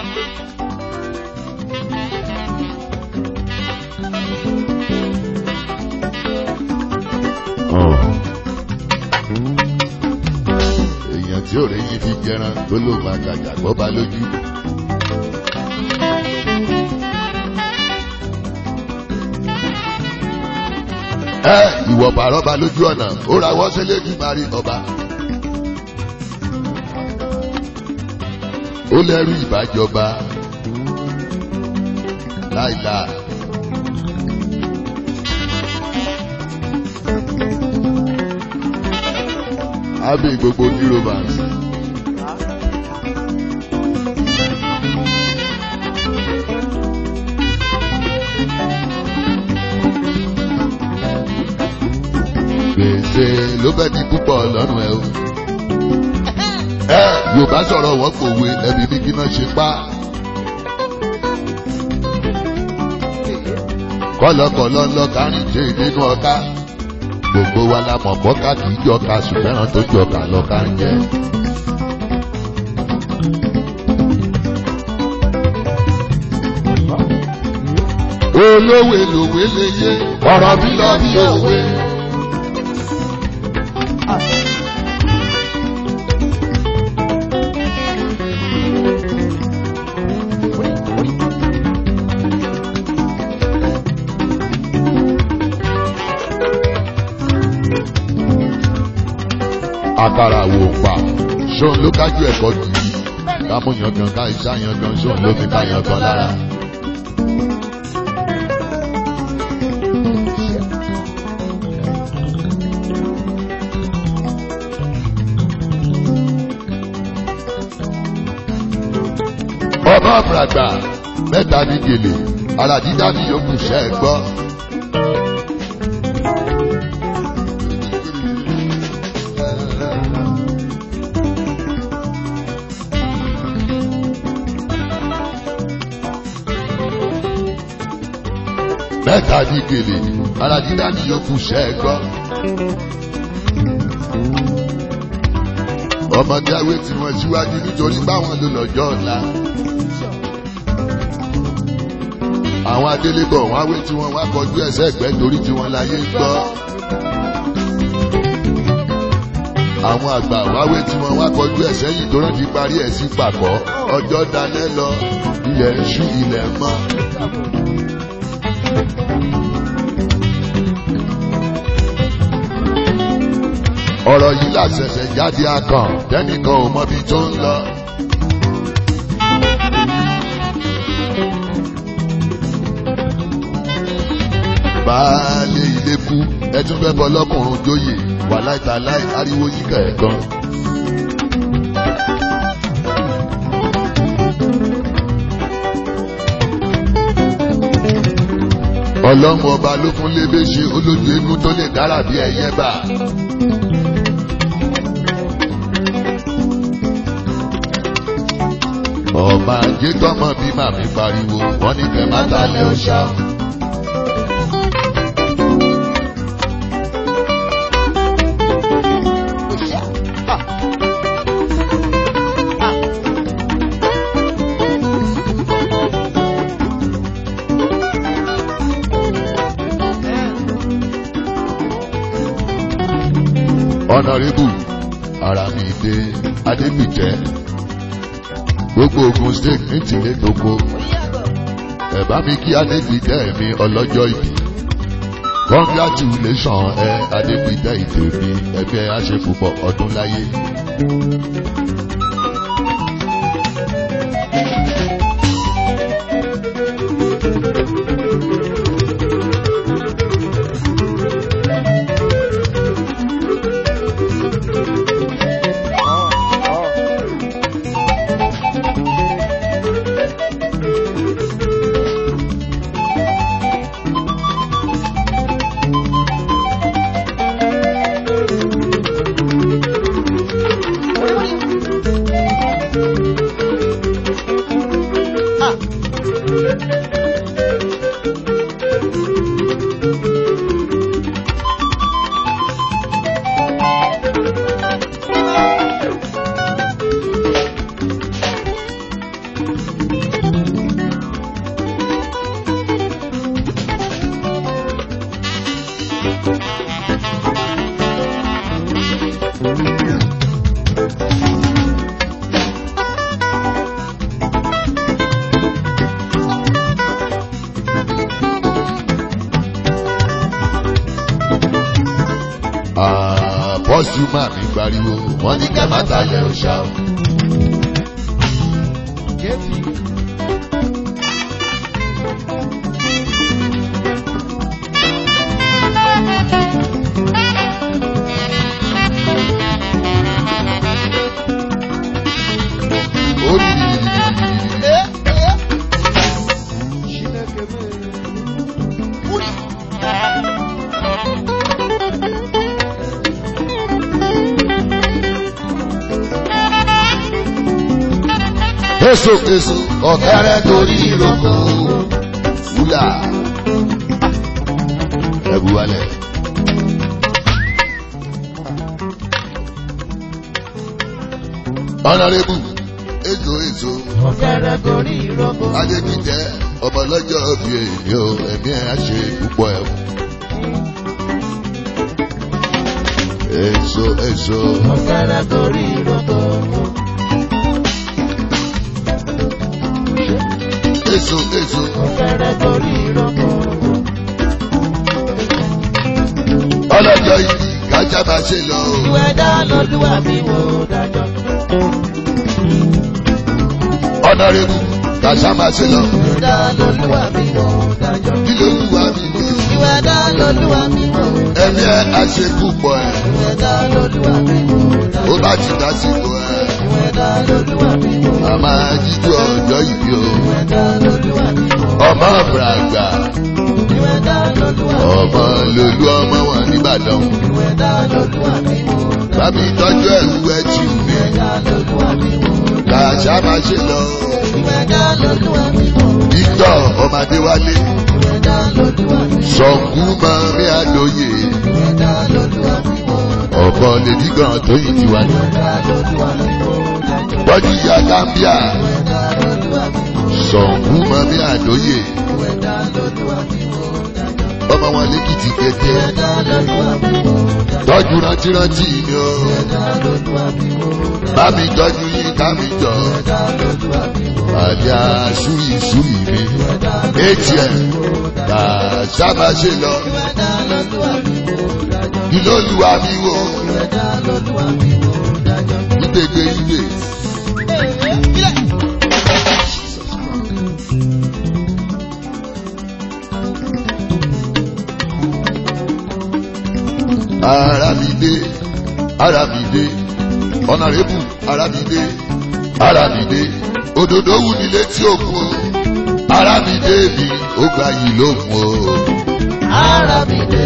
èèyàn tí ò rí yín fi jẹran tó ló máa gàjà gbọ́ bá lójú. ẹ ìwọ bàrọ́bà lójú ọ̀nà ó ra wọ́n sílé jù máa rí ọba. ó lẹ́rú ìbájọba láìláà. Abe gbogbo Eurovans. Gbèsè ló bẹ́ ní púpọ̀ lọ́rùn ẹ o. Ẹ Yorùbá sọ̀rọ̀ wọ́n pòwe ẹbí ní kí náà ṣe pa. Kọ́lọ́kọ́lọ́ ńlọ kárí dé nínú ọ̀ká gbogbo wa la mọ̀ bọ́ká kì í jọka ṣùgbọ́n tó jọka lọ́ka ń jẹ́. olówe lòwe lè yé ọ̀rọ̀ bí lọ bí òwe. àkàrà wò pa ṣóun ló kájú ẹ̀kọ́ jù yìí kámúyàn gan ká ìṣàyàn gan ṣóun ló fi káyàn gan lára. ọba àfàgbà mẹ́ta ní gèlè ara dídá ní yòókù ṣẹ́ ẹ gbọ́. mẹ́ta ní gèlè ara dídá ní yòókù ṣẹ́ ẹ gbọ́. ọmọdé awé tí wọ́n síwájú nítorí báwọn ló lọ́jọ́ ọ̀la. àwọn adélébọ̀ wọn awé tí wọ́n wá kọjú ẹsẹ̀ ẹ̀gbẹ́ torí tí wọ́n láyé ń gbọ́. àwọn àgbà wáwé tí wọ́n wá kọjú ẹsẹ̀ yìí tó rántí parí ẹ̀ sí pàkọ́ ọjọ́ dalẹ́ lọ ilẹ̀ ń ṣú ilẹ̀ mọ́. ọ̀rọ̀ yìí làṣẹ̀ṣẹ̀ jáde akàn tẹ́nìkan ò mọbi tó ń lọ. baálé ilé kú ẹ tún fẹ́ bọ́ lọ́kùnrin jóyè wà láìta láì ariwo yíká ẹ̀ gan. ọlọ́mọ ọba ló fún lébé ṣe olójú eégún tó lè dára bí ẹyẹ bá. ọmọ ajé tọmọ bí màmí pariwo wọn ní kẹ má talẹ ọṣà. ọ̀nàrẹ́bù Àràmídé Adébíjẹ́ gbogbo Ògùn state ní tìlé gbogbo ẹ̀bá mi kí Adébíjẹ́ mi ọlọ́jọ́ ìbí congratulation ẹ Adébíjẹ́ ìtòmí ẹgbẹ́ àṣepùpọ̀ ọdún láyé. àbọ̀sù máa mi gbariwo wọ́n ní kẹ́ má talẹ̀ òṣà o. ó ní èso èso ọ̀kẹ́rẹ́ torí ìrókò wúlà ẹ̀bù wálẹ̀. ọ̀nàrẹ́bù èso èso ọ̀kẹ́rẹ́ torí ìrókò. adékìtẹ́ ọmọ lọ́jọ́ bí èmi ò ẹ̀mí ẹ̀ á ṣe púpọ̀ ẹ̀. èso èso ọ̀kẹ́rẹ́ torí ìrókò. èso èso ọ̀kẹ́rẹ́ torí ìrókò. ọlọ́jọ́ yìí kájà máa ṣe lọ. ìwé dá lọ́lúwà mi wò dájọ́. ọ̀nàrẹ́bù kájà máa ṣe lọ. ìwé dá lọ́lúwà mi wò dájọ́. kí ló ń wá mi ní. ìwé dá lọ́lúwà mi wò dájọ́. ẹ̀mí ẹ̀ á ṣe púpọ̀ ẹ̀. ìwé dá lọ́lúwà mi wò ó dájọ́. bá ti dásìkò ẹ̀. ìwé dá lọ́lúwà mi wò a máa jíjú ọjọ́ ìbí o. ìwé dá lọ́lúwà mi wò ọmọ àbúràgbà ìwé dá lọ́lúwà mi wò ọmọ lolú ọmọ wọn nìbàdàn. ìwé dá lọ́lúwà mi wò dájọ́. bámi tọ́jú ẹ̀rú ẹ̀jì mi. ìwé dá lọ́lúwà mi wò dájọ́. kàṣà máa ṣe lọ. ìwé dá lọ́lúwà mi wò Victor ọmọdéwálé ìwé dá lọ́lúwà mi wò sọ̀kú máa rí àlóye. ìwé dá lọ́lúwà mi wò ọ̀bọ lèdí gan tó yìí ti wá ní. ìwé dá lọ́lúwà mi wò dájọ́. bọ́jú ìyá Gambia ìwé dá lọ́lúwà mi wò sọ̀kú máa rí àlóye. ìwé dá lọ́lúwà mi wò dájọ́. ọmọ wọn lẹ́kìtì kété. ìwé dá lọ́lúwà mi wò dájọ́. tọ́jú rántírantí ni o. ìwé dá lọ́lúwà mi wò dájọ́. bámi tọ́jú yín kámi jọ. ìwé dá lọ́lúwà mi wò àdé àṣúrì ìṣúrì mi. ìwé dá atm kà sábà ṣe lọ. ìwé dá lọ́lúwà mi wò dájọ́. kí ló lu wa mi wò. ìwé dá lọ́lúwà mi wò dájọ́. ìgbègbè ìgbè. ara mi dé ara mi dé ọ̀nàrẹ́bù ara mi dé ara mi dé òdòdó wù ní létí òkun o ara mi dé mi ó gba yìí lókun o. ara mi dé.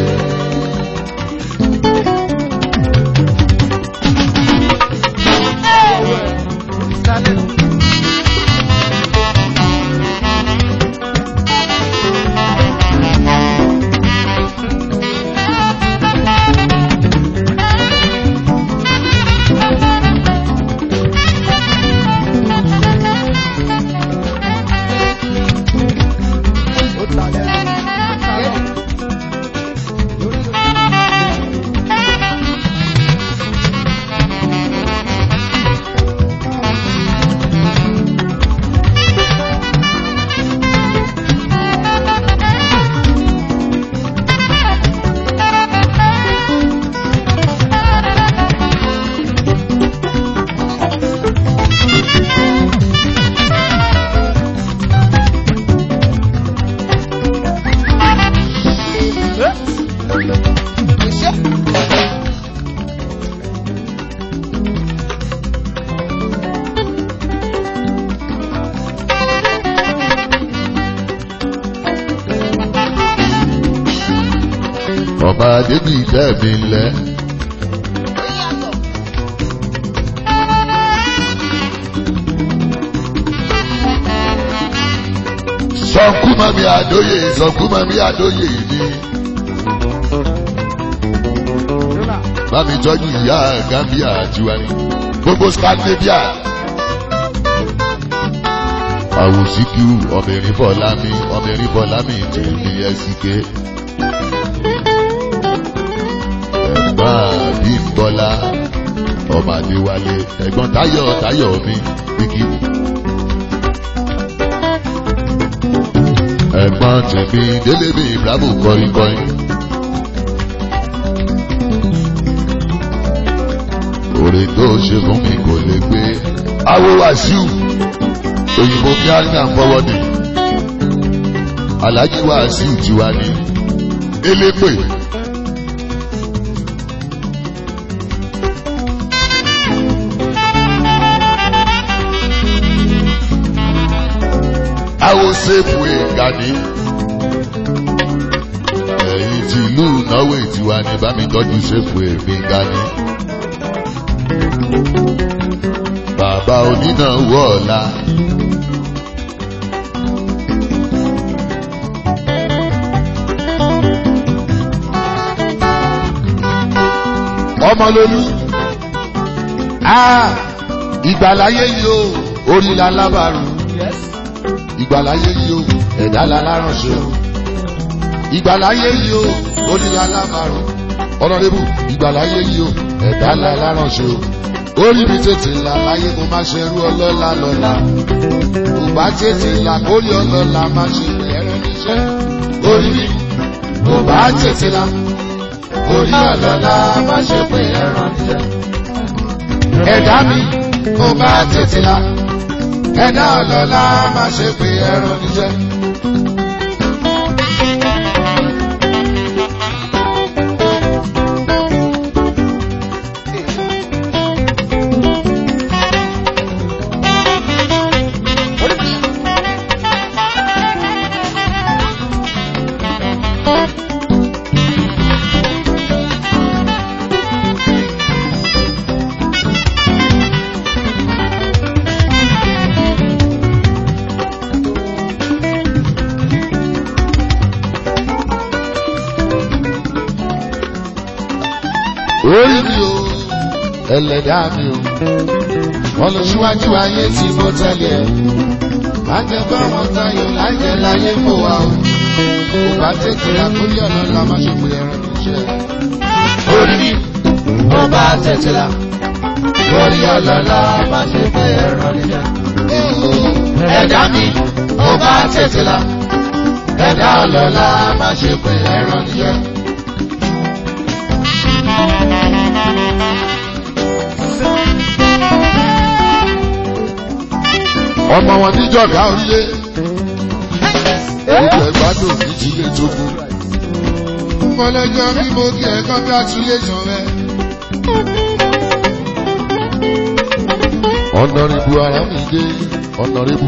ọba débi ìtẹ́ mi lẹ. sọ̀nkú mami àdóyè sọ̀nkú mami àdóyè mi. Bámi tọ́jú ìyá Gambia tiwa ni. Gbogbo Scandinavia. àwòsíkìú ọmọbìnrin bọ̀lámi ọmọbìnrin bọ̀lámi tèmi ẹsìké. ẹ̀gbọ́n bímbọ́lá ọmọ àdéwálé ẹ̀gbọ́n táyọ̀ táyọ̀ mi bíkí. ẹ̀gbọ́n tèmi délé mi bravo kọrin kọrin. oore tó ṣe fún mi kò lè gbé. awo wàṣíù òyìnbó kí á ní àfọwọ́dì. alájí wàṣíù tiwa ní elépè. awo sèpù ìgànnì. ẹ̀yin tí ìlú náwó ìtiwa ní bá mi tọ́jú sèpù èmi gani. bàbá onínáwó ọ̀la. ọmọlólú ìgbàláyé yìí o orí la lábàárù ìgbàláyé yìí o ẹ̀dá la láránṣẹ́ o ìgbàláyé yìí o orí la lábàárù ọ̀nàdébù ìgbàláyé yìí o ẹ̀dá la láránṣẹ́ o orí mi tètè là láyé mo máa ṣerú ọlọ́lá lọ́la kò bá tètè là kórè ọlọ́lá máa ṣe bẹ̀rẹ̀ níṣẹ́ orí mi kò bá tètè là Orí ọlọ́lá má ṣe pé ẹran níjẹ́. ẹ̀dá mi kò bá tètè là ẹ̀dá ọlọ́lá máa ṣe pé ẹran níṣẹ́. orí mi o ẹlẹ́dàá mi o wọ́n lọ síwájú ayé tí mo tẹ̀lé ẹ̀ má jẹ́ bá wọn tayọ̀ láyé láyé fò wá o kò bá tètè àkórí ọ̀nà la má ṣe pé ẹran níṣẹ́. Orí mi mo bá tètè là. Orí ọlọ́lá má ṣe pé ẹran níjẹ́. Ẹ̀dá mi mo bá tètè là. Ẹ̀dá ọlọ́lá má ṣe pé ẹran níjẹ́. ọmọ wọn níjọba orílẹ̀ ìjọ ìgbádùn ní jílé tó kú. mọ̀lẹ́jọ́ bí mo kí ẹ congratulation rẹ. ọ̀nàrìbù Àràmídé ọ̀nàrìbù.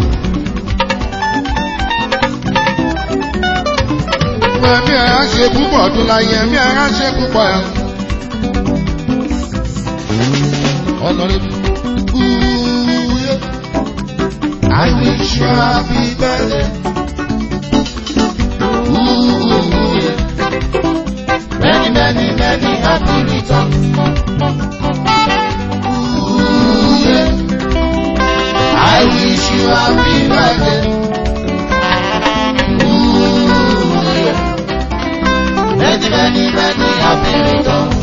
ẹ̀mí ẹ̀ á ṣe púpọ̀ ọdún láyé ẹ̀mí ẹ̀ á ṣe púpọ̀ ẹ̀. ọ̀nàrìbù. I wish you happy birthday. Ooh, yeah. Many many many happy returns. Ooh, yeah. I wish you happy birthday. Ooh, yeah. Many, many, many happy returns.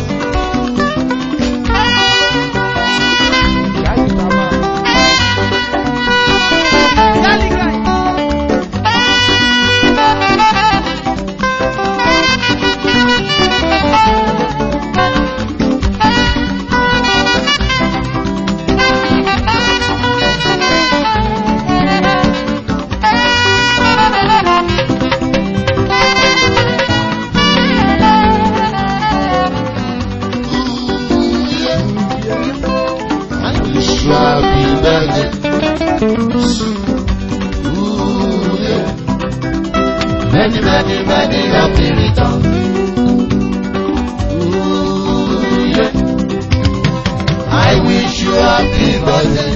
I wish you happy birthday. Ooh, yeah. Many, many, many happy returns. Ooh, yeah. I wish you happy birthday.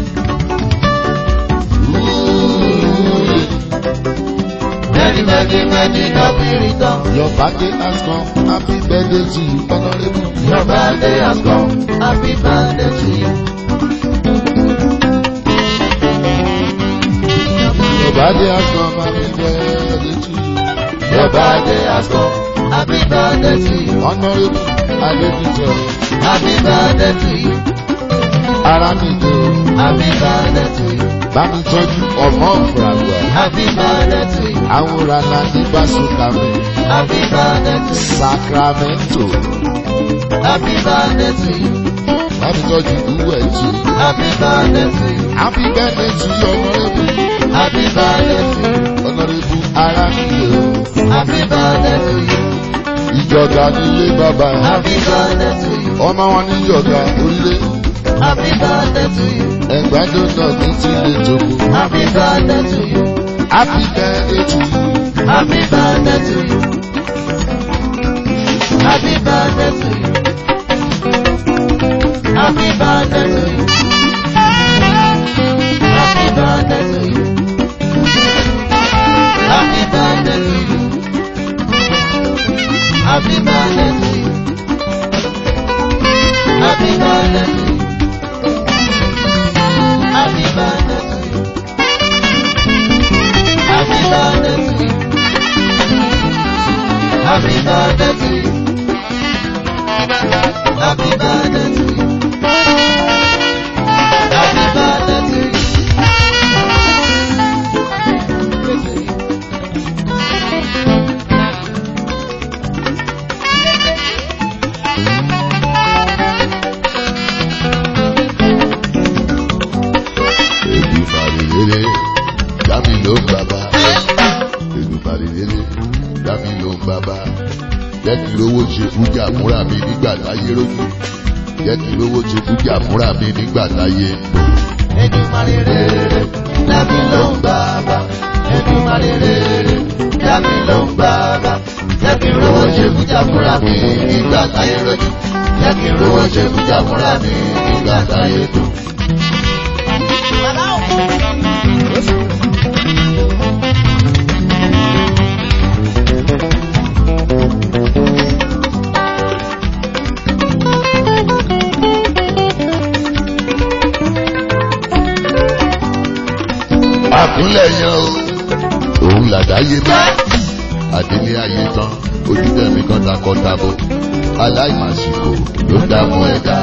Ooh, yeah. Many, many, many happy returns. Your birthday has come. Happy birthday to you, Honorable. Your birthday has come. Happy birthday to you. Your birthday has come, happy birthday to you. Your birthday has come. Happy birthday to you. Honorable Adébíjọ, Happy birthday to you. Arámidé o, Happy birthday to you. bámi tọ́jú ọmọ òfurufú. Happy birthday to you. Àwòrán náà ní Básùkàmì, Happy birthday to you. Sacramento. Happy birthday to you. Bámi tọ́jú ìwé ẹ̀jẹ̀. Happy birthday to you. Happy birthday to you, Honorable. Happy birthday to you. Honorable Arámidé o. Happy birthday to you. Ìjọba nílé bàbá ẹ̀. Happy birthday to you. Ọmọ wọn ní ìjọba orílẹ̀. Happy birthday to you. Ẹgbàdùn náà ní ti lè jòkó. Happy birthday to you. Happy birthday to you. Happy birthday to you. Happy birthday to you. Happy birthday to you. Happy birthday to you. Happy birthday to you. Happy birthday to you. Happy birthday to you. Happy birthday to you. Happy birthday to you. Happy birthday to you. Happy birthday to you. Happy birthday to you. Èdùmàrè rere, dámi ló ń bàbá. Èdùmàrè rere, dámi ló ń bàbá. Jẹ́ kí lówó ṣe fújà múra mi nígbà táyé rójú. Jẹ́ kí lówó ṣe fújà múra mi nígbà táyé ń lò. Èdùmàrè rere, dábì ló ń bàbá. Èdùmàrè rere, dábì ló ń bàbá. Jẹ́ kí n rówó ṣe fújà fúnra mi nígbà táyé rojú. Jẹ́ kí n rówó ṣe fújà fúnra mi nígbà táyé dùn. Àkúnlẹ̀ yan o, òun làdáyé bá. Àdélé ayé tán, ojútẹ̀mí kan takọ-tabo. Aláìmàsìkò ló dààmú ẹ̀dá.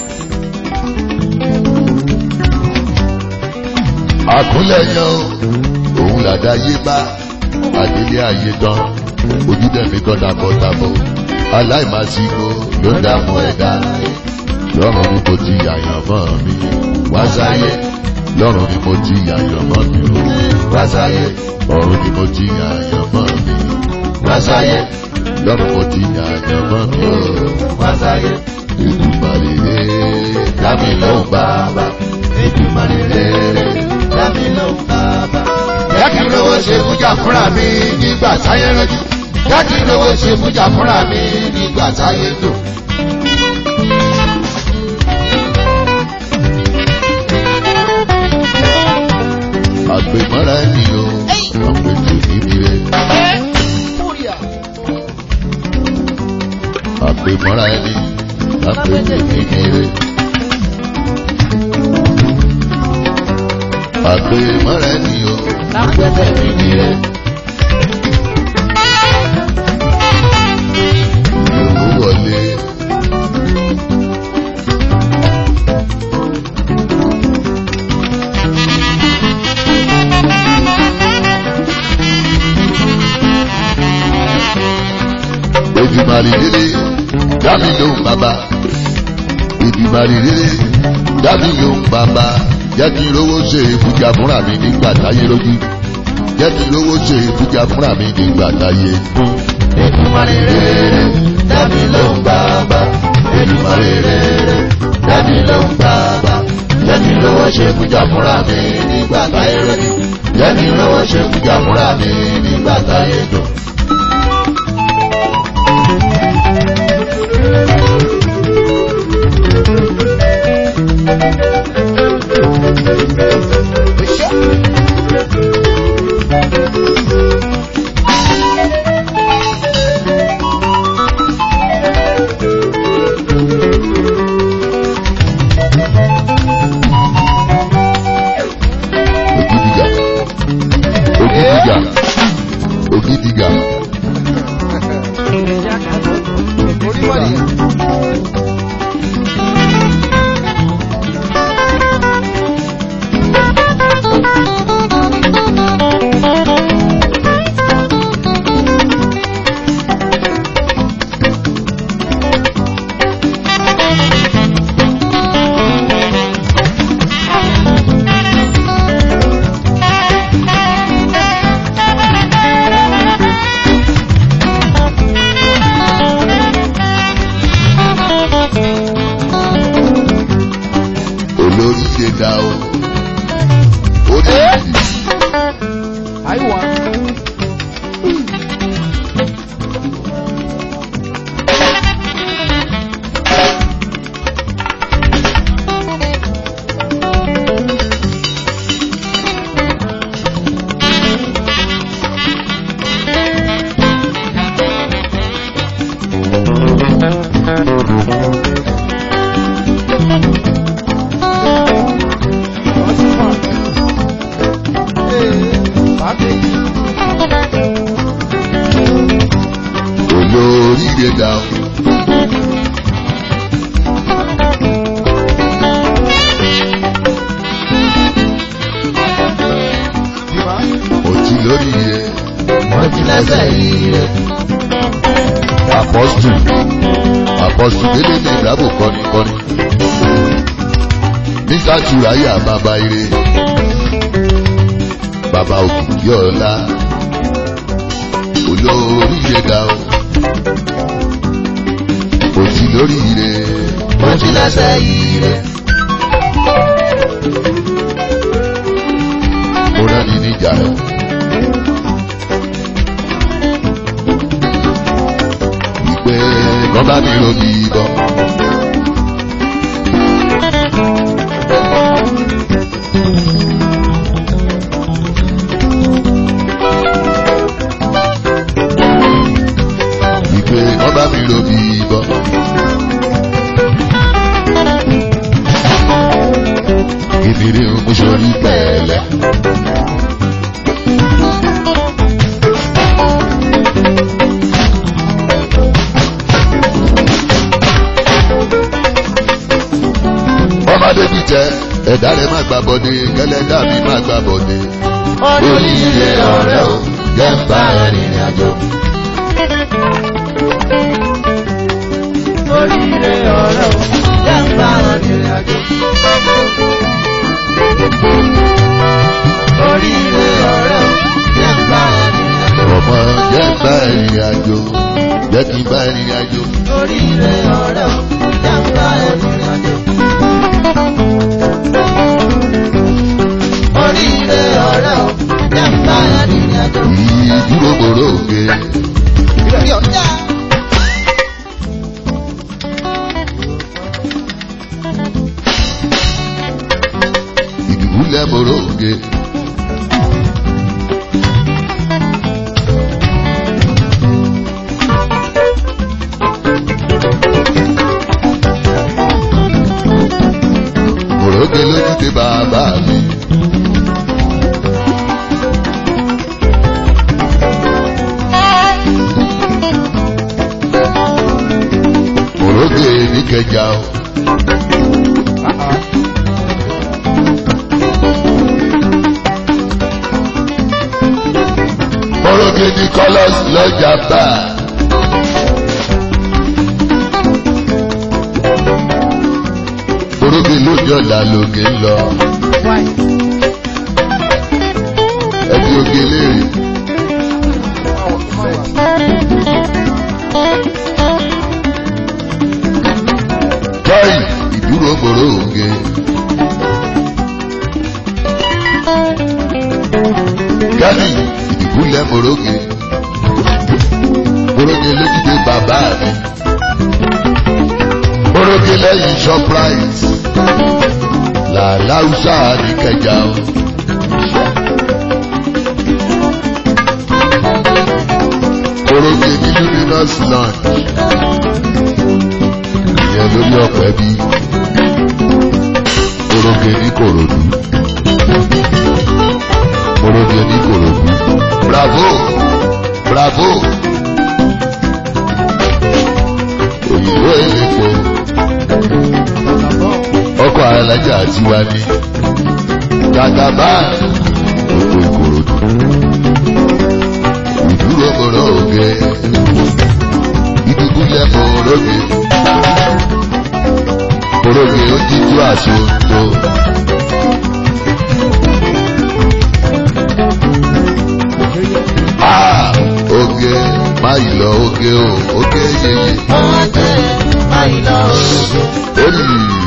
Àkúnlẹ̀ yan o, òun làdáyé bá. Àdélé ayé tán, ojútẹ̀mí kan takọ-tabo. Aláìmàsìkò ló dààmú ẹ̀dá. Lọ́rùn ni mo ti yàyàn mọ́ mi, wá sáyé lọ́rùn ni mo ti yàyàn mọ́ mi o wá sáyé ọ̀run ni mo ti yàyàn mọ́ mi wá sáyé lọ́rùn mo ti yàyàn mọ́ mi o Wá sáyé, Èdùmàrè rere dámi lóhùn bàbá Èdùmàrè rere, dábì ló ń bàbá. jẹ́ kí n lówó ṣe fújà fúnra mi nígbà táyé rẹ́jú jẹ́ kí n lówó ṣe fújà fúnra mi nígbà táyé dùn. àgbèmọ́ra ẹni o àpètè níbi rẹ̀. àpèmọ́ra ẹni àpètè níbi rẹ̀. àpèmọ́ra ẹni o àpètè níbi rẹ̀. Ìyòwò wọlé. Èdùmàrè rere dábì lóhùn bàbá. Èdùmàrè rere dábì lóhùn bàbá. Jẹ́ kí n rówó ṣe ìfújà fúnra mi nígbà táyé lójú. Jẹ́ kí n rówó ṣe ìfújà fúnra mi nígbà táyé dùn. Èdùmàrè rere, dábì ló ń bàbá. Èdùmàrè rere, dábì ló ń bàbá. Jẹ́ kí n lówó ṣe fújà fúnra mi nígbà táyé rojú. Jẹ́ kí n lówó ṣe fújà fúnra mi nígbà táyé dùn. Ògidìgà gidiga orí wọ̀nyí. olórí ṣe dá o. ó ní ìdí. àìwá. olórí ṣe dá o. mo ti lórí yẹ Wọ́n ti lẹ́sẹ̀ yìí rẹ̀. apọ́sù apọ́sù délé ní ìdábò kọ́ni kọ́ni. nígbà túráyà bàbá ire bàbá òkìkí ọ̀la olórí ṣe dá o. mo ti lórí yẹ. Wọ́n ti lẹ́sẹ̀ yìí rẹ̀. mo rán ni níjà rẹ. Ìpè kan bá mi ro bí bọ́. Ìpè kan bá mi ro bí bọ́. Kìnìún mú sórí pẹ̀lẹ́. ọmọdé bíi jẹ ẹ̀dá rẹ̀ má gbà bọ̀dé kẹlẹ́dá mi má gbà bọ̀dé. Oríire ọ̀rẹ́ o, jẹ́ ń bá ẹ̀rìn àjò. Oríire ọ̀rẹ́ o, jẹ́ ń bá ẹ̀rìn àjò. Oríire ọ̀rẹ́ o, jẹ́ ń bá ẹ̀rìn àjò. ọmọ jẹ́ ń bá ìrìn àjò jẹ́ kí n bá ìrìn àjò. Oríire ọ̀rẹ́ o, jẹ́ ń bá ẹ̀rìn àjò. Oríire ọ̀rẹ́ o, jẹ́ ń bá ẹ̀rìn àjò. ìdúró gbòòrò òkè ìdúlẹ̀ gbòòrò òkè. Òrókè lójú ti bàbá mi. Òrókè ní kẹjà o. Òrókè ní kọ́lọ́s lọ́jà bá. Òrókè lójú ọ̀la lògè ń lọ. Ẹbí oge léèrè. Tọ́yì ìdúró gbòòrò òge. Gánì ìdìbúlẹ̀ mòróge. Mòróge lójúde bàbá mi. Mòróge lẹ́yìn Shoprite. Làláùsà ní kẹjà o. Mòróge ní Luminous Lounge. Ìyẹn lórí ọ̀pẹ bí. Mòróge ní Kòròdú. Mòróge ní Kòròdú. Bravo! bravo òyìnbó elépo ọkọ̀ alájà tiwa ní jagaba oko ìkòròdú ìdúró mọ̀rọ̀ òge ìdúgbúlẹ̀ mọ̀rọ̀ òge mọ̀rọ̀ òge ó jíjú àsonto. Ah, oge máyì lọ oge o oge yeye Oge máyì lọ oge. olì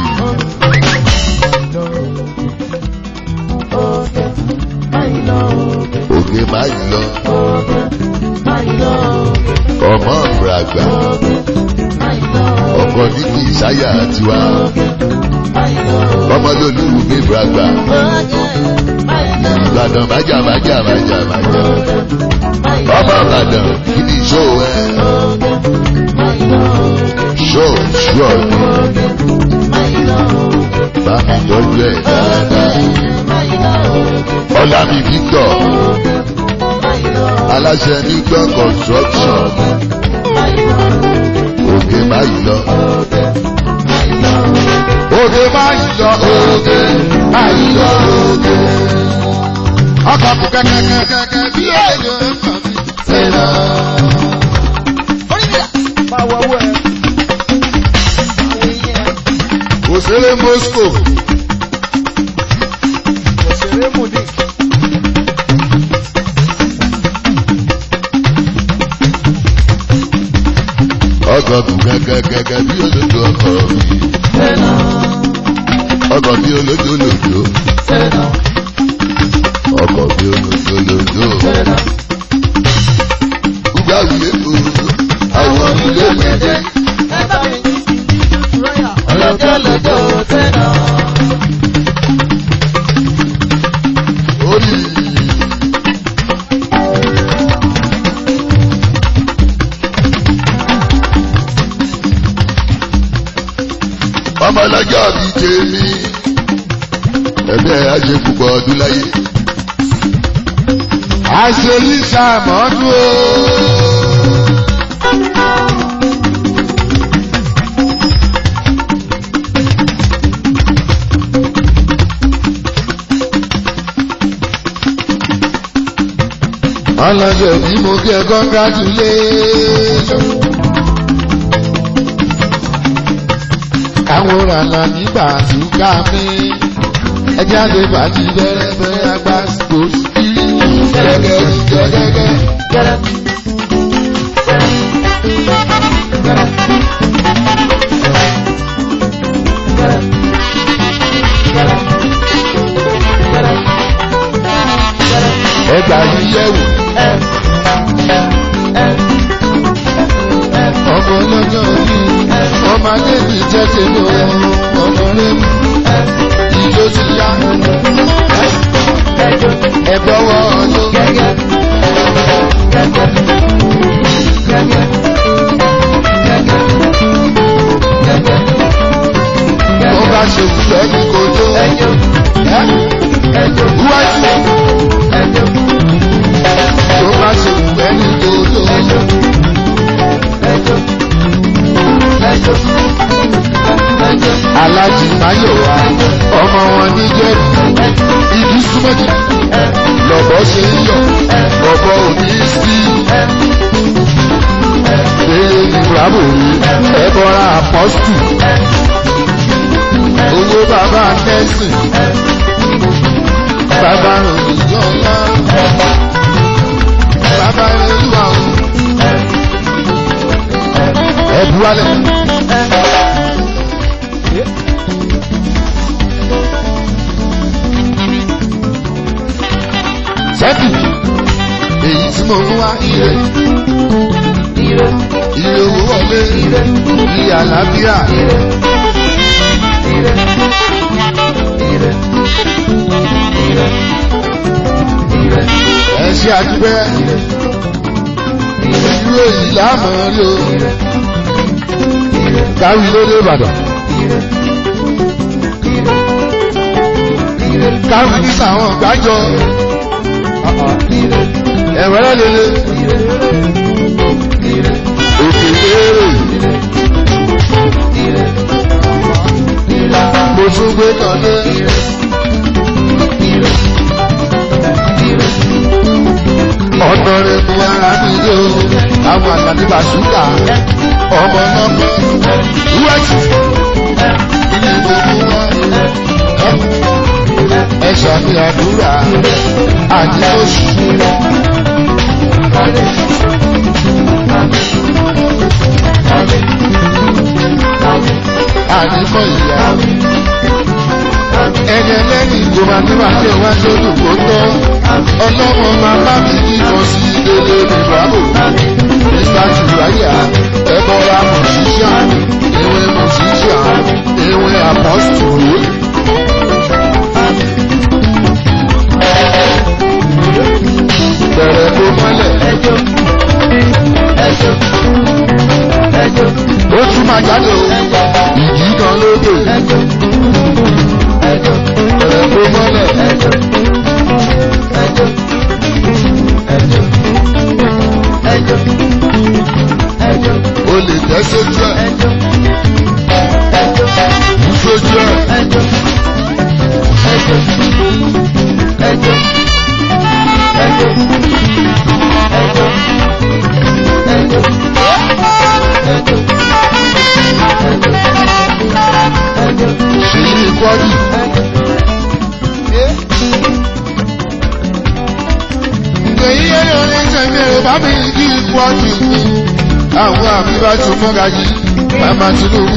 Oge máyì lọ oge. oge máyì lọ Oge máyì lọ oge. ọmọ ìràgbà Oge máyì lọ oge. ọkọ níbi ìsáyà tiwa Oge máyì lọ oge. ọmọ lolúwu mi ìràgbà Oge máyì lọ oge. ìbàdàn májà májà májà májà Oge máyì lọ ọmọ ìbàdàn kí ni ìṣó ẹ oge. Máyì lọ oge. ṣó ṣó ọdún Oge máyì lọ oge. bá mi tọ́jú ẹ̀ dáadáa Máyì lọ oge. ọlá mi Victor Oge máyì lọ oge. aláṣẹ nígbà construction Máyì lọ oge. oge máyì lọ. Oge máyì lọ oge. Oge máa ń lọ oge, máa ń lọ oge. Ọkọ̀ kò kẹ́kẹ́kẹ́kẹ́ bí èèyàn ń kàn sí. Sẹ́nà. máa wọ owó ẹ. àwọn èèyàn Òṣèré Moscow, òṣèré mòdì. ọkọ̀ kò kẹ́kẹ́kẹ́kẹ́ bí olódò ọkọ̀ mi. Sẹ́nà. Ọkọ̀ bí olódò lòdò. Sẹ́nà. Ọkọ̀ bí olódò lòdò. Sẹ́nà. Gbúgbà wílé o, àwọn ilé gbẹ̀dẹ̀. Ẹ bá mi ní rọ́yà ọlọ́jọ́ lọ́jọ́ sẹ́nà. Orí. Ọmọ ọlọ́jọ́ bíi tèmi, ẹgbẹ́ àṣẹ púpọ̀ ọdún láyé. Àṣeyí sàmọ́dún o. ọlọ́jọ́ bí mo kí ẹ congratulation. káwọn rànà nígbà túká mi ẹjẹ́ àti bàtí bẹ̀rẹ̀ bẹ̀rẹ̀ àgbà kò sí gẹ́gẹ́ gẹ́gẹ́. Gẹ́rẹ́. ẹgbà yíyẹ̀wò ọmọ ọlọ́jọ́ yìí ọmọ adébí jẹ́ tèmi ọmọ rẹ̀ mú ìjó ti yá ẹ̀bọ̀wọ̀ ọdún. wọ́n bá ṣe wúlẹ̀ ní kojú. wúwájú tó bá ṣe wúlẹ̀ ní kojú. alájì máyọ̀wá ọmọ wọn ní jẹ́rù ìdí súnmọ́jì lọ́bọ̀ ṣe ń yọ̀ lọ́bọ̀ òní sí. Bẹ́ẹ̀ ni Bravo rí ẹ̀bọ̀ra apọ́stù. Owó bàbá Nẹ́sìn. Bàbá Rògbòjọ́ ńlá. Bàbá Ẹlẹ́lúwà o. Ẹ̀bú wálẹ̀. Sẹ́kì. Èyí tí mo mú wá ire. Ire owó wọlé. Ire àlàáfíà. Ẹ ṣe àdúgbẹ́. Irú èyí láàmú rí o. Káwí lóde Ìbàdàn. Káwí ní sàwọn gbájọ. Ẹ̀wẹ̀rẹ̀ lele. gbé kan dé. ọ̀nà rẹ̀ bu ara mi dé o àwọn àgbàdìbà ṣúgà ọmọ lọ́kọ́ wíwájú ilé gbogbo wọn ẹ ṣàmì àdúrà àti oṣù. àdìmọ̀ ìyá ẹni ẹlẹ́ni ìjọba tí wàá tẹ̀ wá sódù kó tọ́ ọlọ́mọ máa bá mi kí kan sí délé ní bravo mr tùráyà ẹ̀bọ̀ra musician ewé musician ewé apostle. bẹ̀rẹ̀ kó mọ́lẹ̀ ó tún máa jáde o ìjì kan lóde bẹ̀rẹ̀ kó mọ́lẹ̀. o lè tẹ́ sójú ẹ̀ kú sójú ẹ̀ ṣèyí ní kwari. èyí yẹn ló ní sẹ́mi ẹ̀rọ bá mi kí kwari mi àwọn àmì bá tún mọ́ra yìí màmá Tinubu.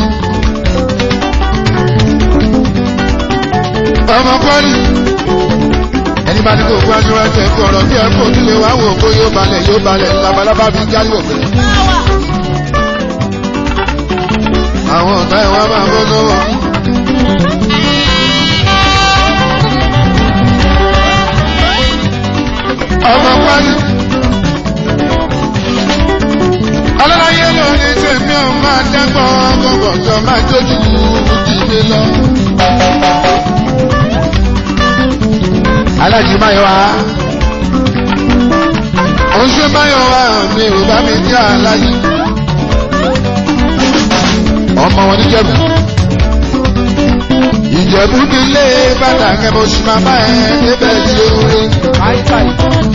ọmọ kwari ẹni bá ní kó kó aṣọ ẹsẹ̀ ẹ̀kọ́ ọ̀rọ̀ tí ẹ kó nílé wa wò kó yóò balẹ̀ yóò balẹ̀ labalábá fi jáde òfin. àwọn ọ̀tá ẹ̀ wá máa bọ́ lọ́wọ́. ọmọ kwari. alálàyé ló ní tèmi ò máa dẹ́gbọ́n gbọ̀ngàn máa jójú ìdílé lọ. alájí máyọ̀ wá. ó ṣe máyọ̀ wá mi ò bá mi jẹ́ alájí. ọmọ wọn níjẹ̀bù. ìjẹ̀bù mi lé bàtà kẹ́mọ́ sí máa bá ẹ débẹ̀ tí ó rí. Àìsàn.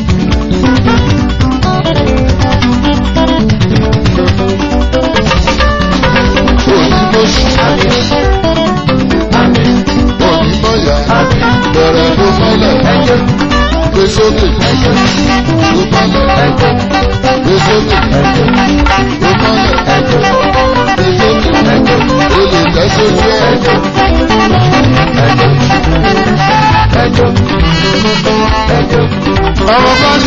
òyìnbó sí. òyìnbó yá. bẹ̀rẹ̀ ló mọ́lẹ̀. gbé sókè. ló mọ́lẹ̀. gbé sókè. ló mọ́lẹ̀. gbé sókè. o lè tẹ́ sójú ẹ̀. ọmọ bọ́ọ̀lù.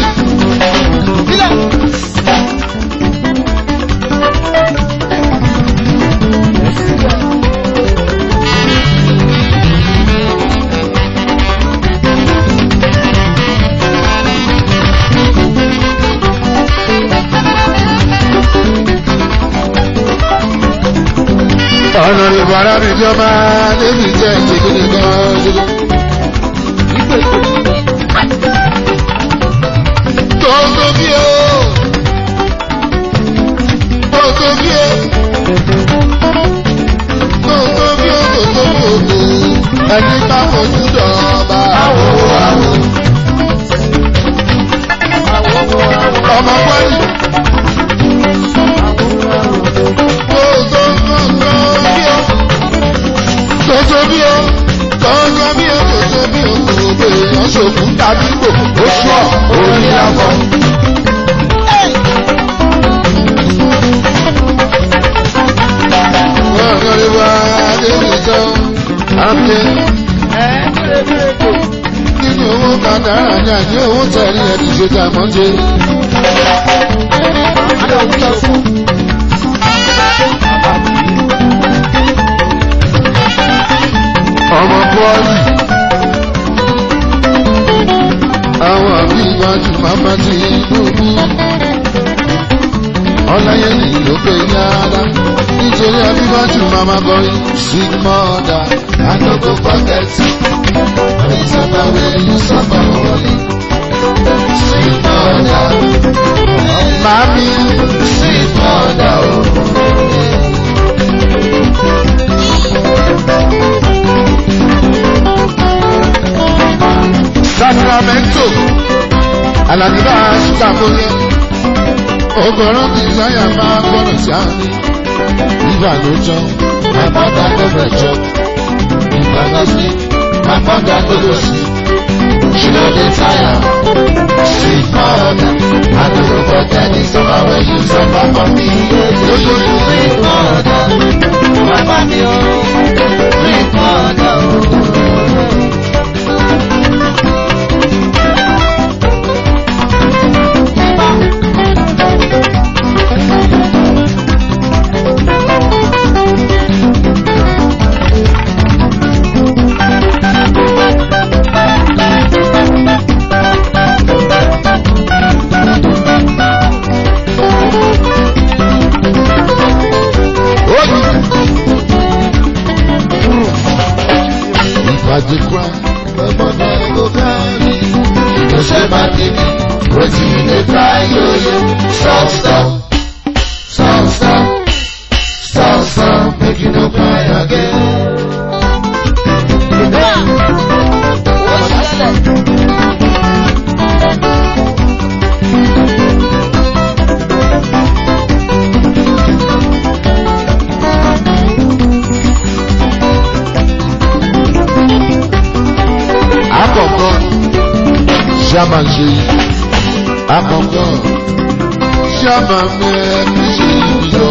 ọ̀nà ìbára mi jọba débi jẹ́ ìdílé gan-an. Tóńtó bí o. Tóńtó bí o. Tóńtó bí o tóńtó bí o tó. Ẹni bá fojú dọ̀ọ̀bà àwọ̀ àwọ̀. Ọmọ pọ́lì. Tóńtó tóńtó bí o. Tóńtó bí o. Tóńtó bí o tóńtó bí o tó. Èèyàn ṣòkú tàbí gbò. Ó ṣọ́ orí lábọ́. Ọ̀gọ́dẹ̀wà Adébíjọ́ Amdé nínú owó kàdára ní àní owó tẹ̀lé ẹni ṣe tà mọ́jẹ́. Ọmọ bọ́ọ̀lì àwọn àbí iwájú màmá ti gbogbo. Ọláyẹ̀lì ló pé yára nítorí abíwájú màmá kọrin sweet mother I no go forget you suffer when you suffer only sweet mother mami sweet mother o. alàgbà ṣúgà bóyá ọgọ́rùn ti láyà máa gbọ́dọ̀ sí àmì ìgbà ló jọ My mother never chop. If I no sleep, my mother no go sleep. She no dey tire. Sweet mother, I no go forget the summer when you suffer for me. Sweet mother, my mommy oh, sweet mother oh. If I dey cry, My mother go carry. She go say my baby, wetin you dey cry yo yo? Stop stop, stop stop, stop stop, make you no cry again. àkọ́kọ́ ṣáàmà ṣe yìí àkọ́kọ́ ṣáàmà mẹ́rin ṣe yìí lọ.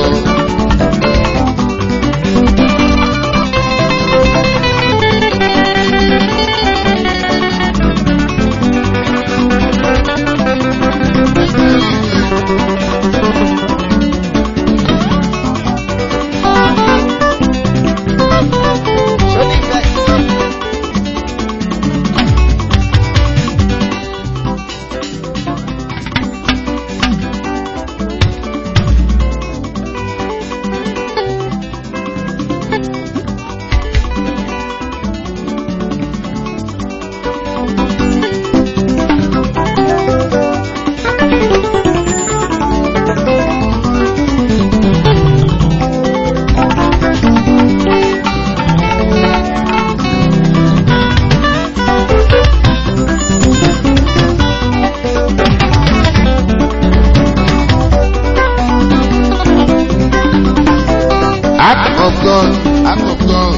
Act of God, act of God.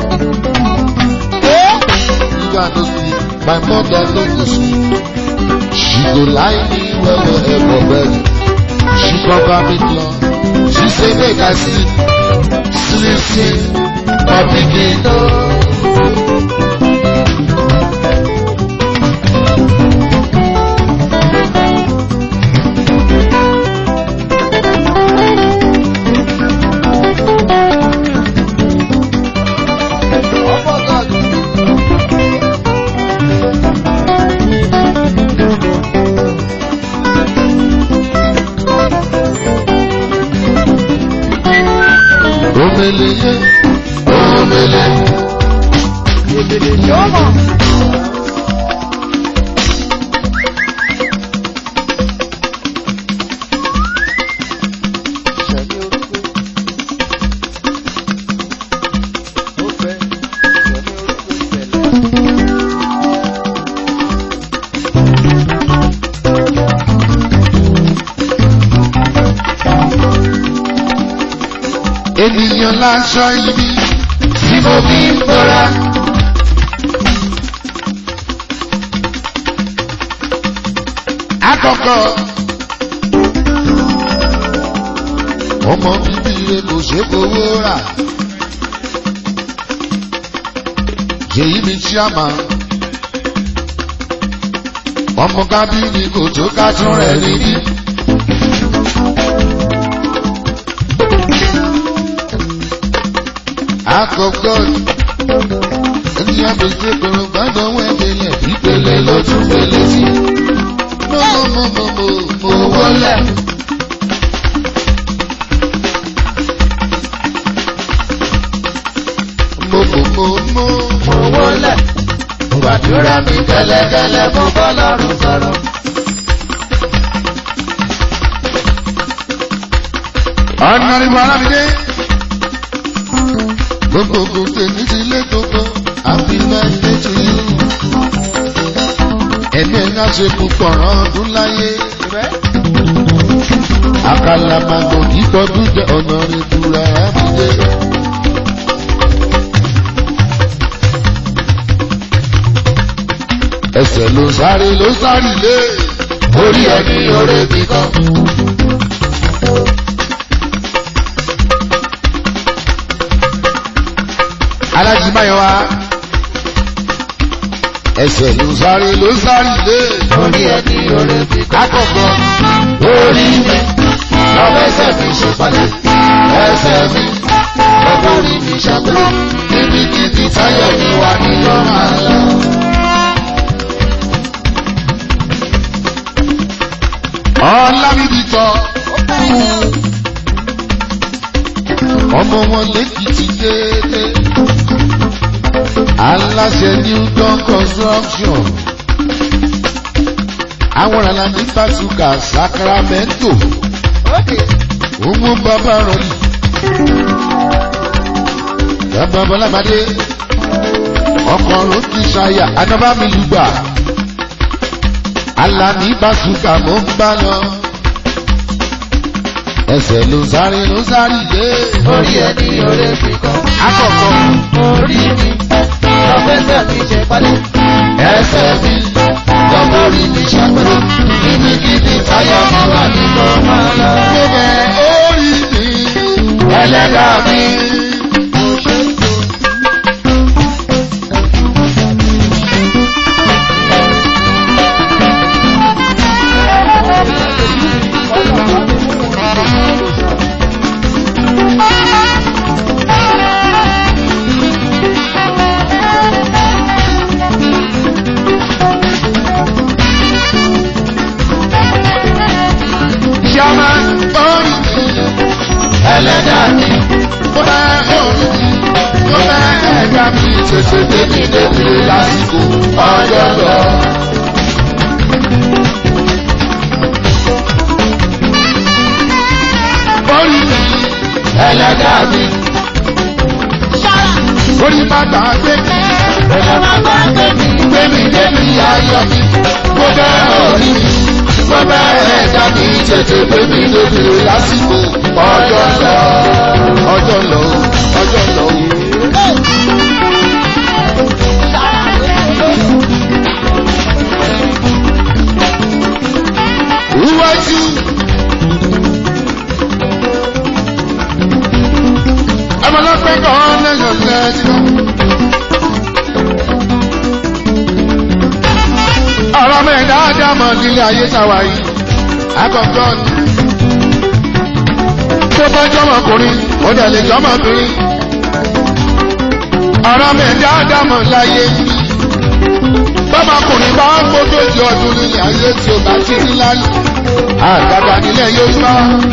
You are no sleep, my mother no go sleep. She go lie me well well for bed. She cover me cloth. She say make I sleep, sleep sleep, my pikin no. Omele ye, omele. Ènìyàn láṣọ ibi tí mo fi ń bọ́ra. Àkọ́kọ́ ọmọ bíbí rẹ kò ṣe fowó rà. Yèyí mi tí a máa. Ọmọ kábíyì kò tó ká tún rẹ̀ rí ní. àkọ́kọ́ ẹni àbèjì kòrò gbàgbọ́ wẹ́ẹ̀dẹ̀lẹ̀ ìpele ló tún pele sí. mo mo mo mo mo wọlé. mo mo mo mo Mo wọlé, mo gbàdúrà mi kẹ́lẹ́kẹ́lẹ́ mo bọ́ lọ́rùn sọ̀rọ̀. ọ̀nà ìbọn alábìdé. gbogbo gbogbo tèmi ti lé gbogbo happy birthday to you. ẹ̀mí ẹ̀ ń ṣe púpọ̀ rán ọdún láyé. àkàlà màgbọ̀n kíkọ́dún jẹ́ ọ̀nà rẹ̀ dúra àbídé. ẹsẹ̀ ló sáré ló sáré lé orí ẹni orí kíkan. alájí máyọ̀wá ẹsẹ̀ ló sáré ló sáré lé orí ẹni orí kíkọ́. akọ̀kọ̀ orí mi lọ́wọ́ ẹsẹ̀ mi ṣe pàdé ẹsẹ̀ mi lọ́wọ́ orí mi ṣàpẹ́ níbikíbi táyọ̀ mi wà ní lọ́mọ àlọ́. ọ̀làbíbí tọ́ ọmọ wọn lẹ́kìtì déédé aláṣẹ new dawn construction àwọn ará ní bàtúkà sacramento òmù bàbá rọlì bàbá bọlábàdé ọkọ̀ ròkì ṣayà anábàmìlúgbà alani bàtúkà mò ń bá lọ ẹsẹ̀ ló sáré ló sáré yé orí ẹni orí kíkọ́. àkọ́kọ́ orí mi lọ́wọ́ ẹsẹ̀ mi ṣe pàdé ẹsẹ̀ mi lọ́wọ́ orí mi ṣàpẹ́ níbikíbi táyọ̀ mi wà ní lọ́mọ àlọ́. mo bẹ orí mi ẹlẹ́dàá mi. ṣàmà orí mi ẹlẹ́dàá mi. mo bẹ orí mi mo bẹ ẹ̀dá mi tètè débi débi lásìkò ọjọ́ lọ. orí mi ẹlẹ́dàá mi. orí bàtà gbé mi ẹ̀rọ máa bá gbé mi. gbé mi débi ayọ̀ mi mo bẹ orí mi mo bẹ ẹ̀dá mi tètè débi débi lásìkò ọjọ́ lọ ọjọ́ lọ ọjọ́ lọ. Iwájú. Ọmọlọ́pẹ́ kan lẹ́yìn lẹ́yìn. Ọ̀rọ̀ mi dáadáa mọ̀ nílé ayé sáwà yìí. Àkọ́kọ́ ni. Tó bá jọmọkùnrin, ó dẹ̀ lè jọmọbìnrin. Ọ̀rọ̀ mi dáadáa mọ̀ láyé yìí. Bọ́mọkùnrin bá ń gbódòjì ọdún nílé ayé tí ó bá ti ní lálẹ́. Àgàgà nílẹ̀ yóò gbọ́.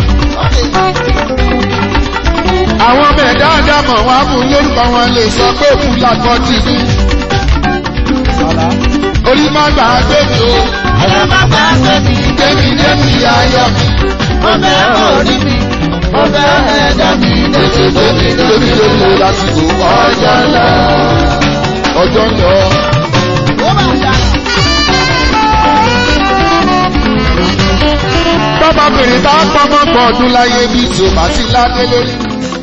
Àwọn ọmọ ẹ̀dá àdámọ̀ wá fún lórúkọ wọn lè sọ pé òkú làkọ́ ti ní. Orí má gbà á gbèmí o, ẹ̀rọ máa bá gbé mi. débi débi ayọ̀ mi. mo bẹ orí mi. mo bẹ ẹ̀dá mi. Tètè débi débi débi lásìkò ọjọ́ lọ. Ọjọ́ lọ. Bọ́mọbìnrin bá pọ́nmọ́ pọ̀ ọdún láyé bí tí o bá ti ládé lórí.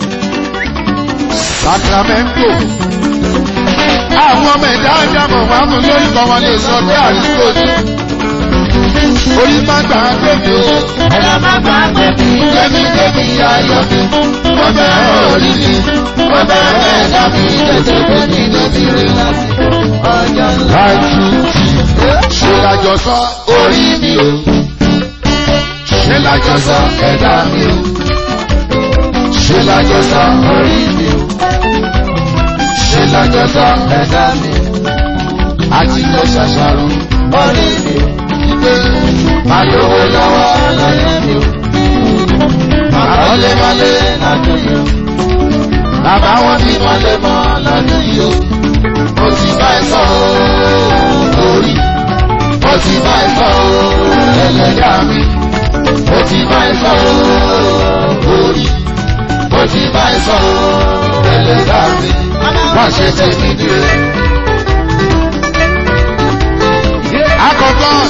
Sacramento. Àwọn ọmọ ẹ̀dá àjàmọ̀ wà mú lórúkọ wọn lè sọ pé àdúgbò ní. Orí má gbà á gbèdé o. ẹ̀rọ máa bá gbé mi. Débi débi ayọ̀ mi. Mo bẹ̀ orí mi. Mo bẹ̀ ẹ̀dá mi. Tètè débi débi rí lásìkò. ọjọ́ ńlá. Láìjú ṣe lájọsọ orí mi o. Ṣé lájọsọ ẹ̀dá mi o. Ṣé lájọsọ orí mi o. Ṣé lájọsọ ẹ̀dá mi o. Àti lọ ṣàṣàrò orí mi. wípé máa lówó lọ́wọ́ ọlọ́yẹ mi. àkọlé mọ́lé lọ́dún yìí. bàbá wọn bí mọ́lé mọ́ lọ́dún yìí o. Mo ti bá ẹ sọ o, orí. Mo ti bá ẹ sọ o, ẹlẹ́dàá mi. Mo ti bá ẹ sọ o, orí. Mo ti bá ẹ sọ o, ẹlẹ́dàá mi. Má ṣe tẹ̀mí dire. Akọ àkọ́kọ́.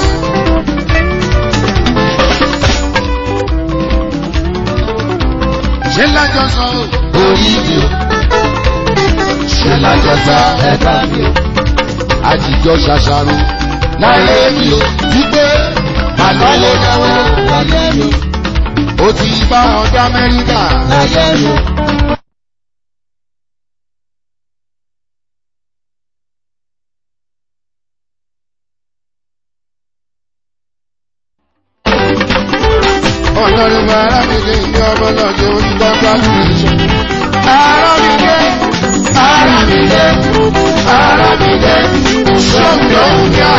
ṣé lájọ sọ o. orí mi o ṣe lájọta ẹ̀ka mi o àjíjọ ṣàṣàrò láyé mi o wípé àlọ́lẹ̀ náwó láyé mi o ó ti bá ọjà Amẹ́ríkà. láyé mi o. ọlọ́run bá arábìnrin ìgbé ọmọ náà jẹ́ onígbàgbà tìrìṣẹ́. arábìnrin arábìnrin arábìnrin ṣọ́gbọ́n yá.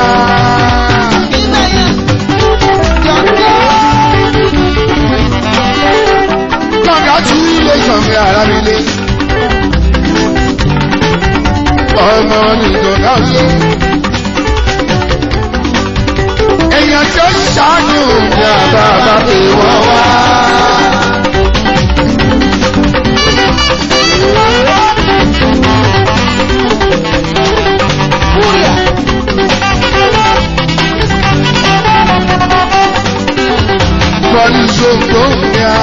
congratulations mi arábìnrin. ọmọ nìkan náà ṣe. èèyàn tó ṣàánú ní àbábá pé wọ́n wá. Bọ́lí ṣògbó ní a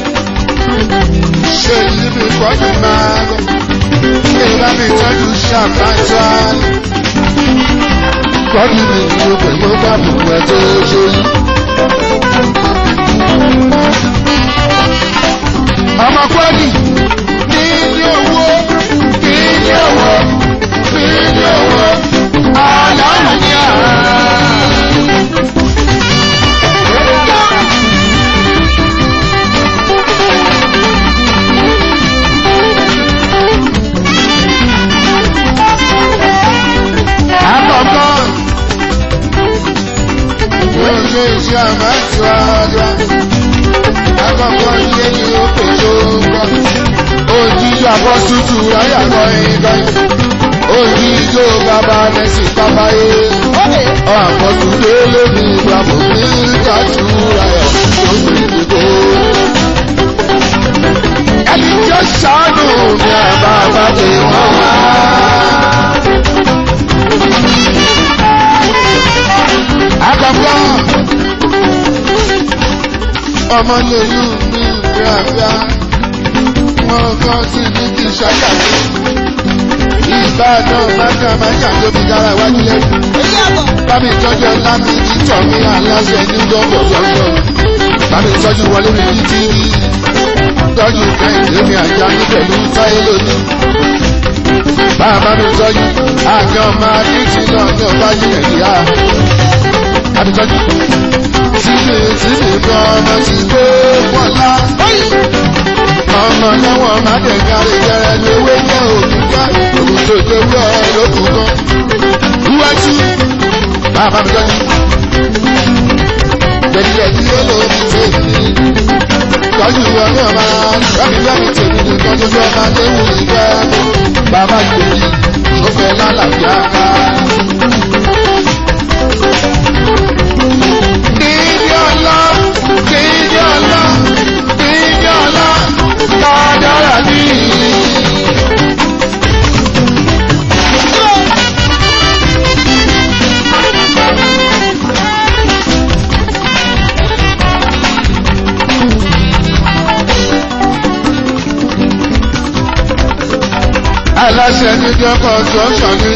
ṣe níbi kọ́jú máa lọ. Ṣé bá mi tọ́jú ṣàkájá? Kọ́jú mi ni o pẹ̀lú bàbá ẹ̀ tó ṣe yí. Ọmọ kọ́lì ní ní owó ní ní owó ní ní owó àlàáfíà ní àrà. Àkọ́kọ́ wọ́n ṣe iṣẹ́ àmásíwájú. Àkọ́kọ́ ilé ni ó pè tó gbọ́. Òjijì àbọ̀sùtù ráyàkọ́ ìgbà. Òjijì bàbá nẹ́sì kábáyé. Àbọ̀sù délé ní ìgbàmù ní ìtàtù ráyà tó gbé ìdìbò. Ẹni tí ó ṣàánú ní àbábá pé wọ́n wá. àkọ́kọ́ ọmọ lèlú mi gbàgbà wọn kàn sí ní kí ṣàkàtì ìbàdàn májàmájà tó fi dára iwájú lẹ́nu bámi tọ́jú ọlá mi ní tọ̀mí aláṣẹ ní gbọ́ngàn gbọ́ngàn bámi tọ́jú wọlé mi ní tíì tọ́jú kẹ́hìndé mi àjà ní pẹ̀lú táyé lónìí bàbá mi tọ́jú àjọ máa ní tí náà ní ọba yìí ẹ̀yà àbíkọ́jú. Síbi síbi kan ọmọ ti gbé wọ́lá. Ọmọ lẹ́wọ̀n má dẹ̀ kárí jẹrẹ ní ewé jẹ́ òkúta. Òkú tó gbé wúrọ̀ lókun kan. Iwájú bàbá mi tọ́jú. Jẹ̀díjẹ̀dí yóò lò ní tèmi. Tọ́jú ọmọ ọmọ láti láti tèmi nìkan tó fẹ́ máa dé wù mí gbẹ́. Bàbá ìgbèjì tó fẹ́ lálàáfíà ká. Ìjọlá, ìjọlá, ìjọlá, kádàrá ní. Aláṣẹ níjọ́ construction ní.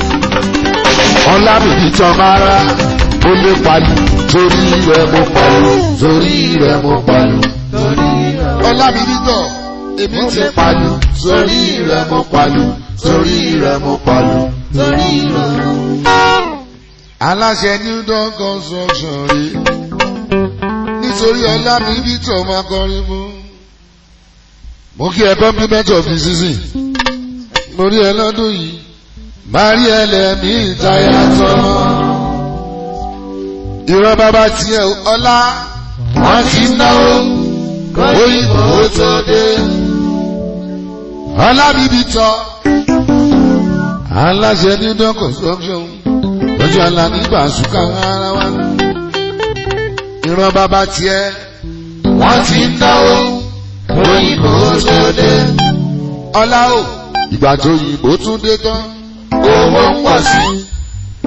Ọlábìbí tán máa rá ó lé palu torí rẹ̀ mo palu torí rẹ̀ mo palu. Ọlábìbítọ̀ èmi ti palu torí rẹ̀ mo palu torí rẹ̀ mo palu. Aláṣẹ New Dawn construction rí nítorí Ọlábìbítọ̀ máa kọrin mú. Mo kí ẹ compliment of the season. Mo rí ẹ lọ́dún yìí. Máa rí ẹlẹ́mìí ìtayà tán ìran bàbá tiẹ̀ ọlá wọ́n ti náwó òyìnbó tó dé. ọlábìbí tọ́ aláṣẹ ní dán construction lọ́jọ́ àlá nígbà ṣùkà ara wa. ìran bàbá tiẹ̀ wọ́n ti náwó òyìnbó tó dé. ọlá o ìgbà tó yìnbó tún dé tán owó ń pọ̀ sí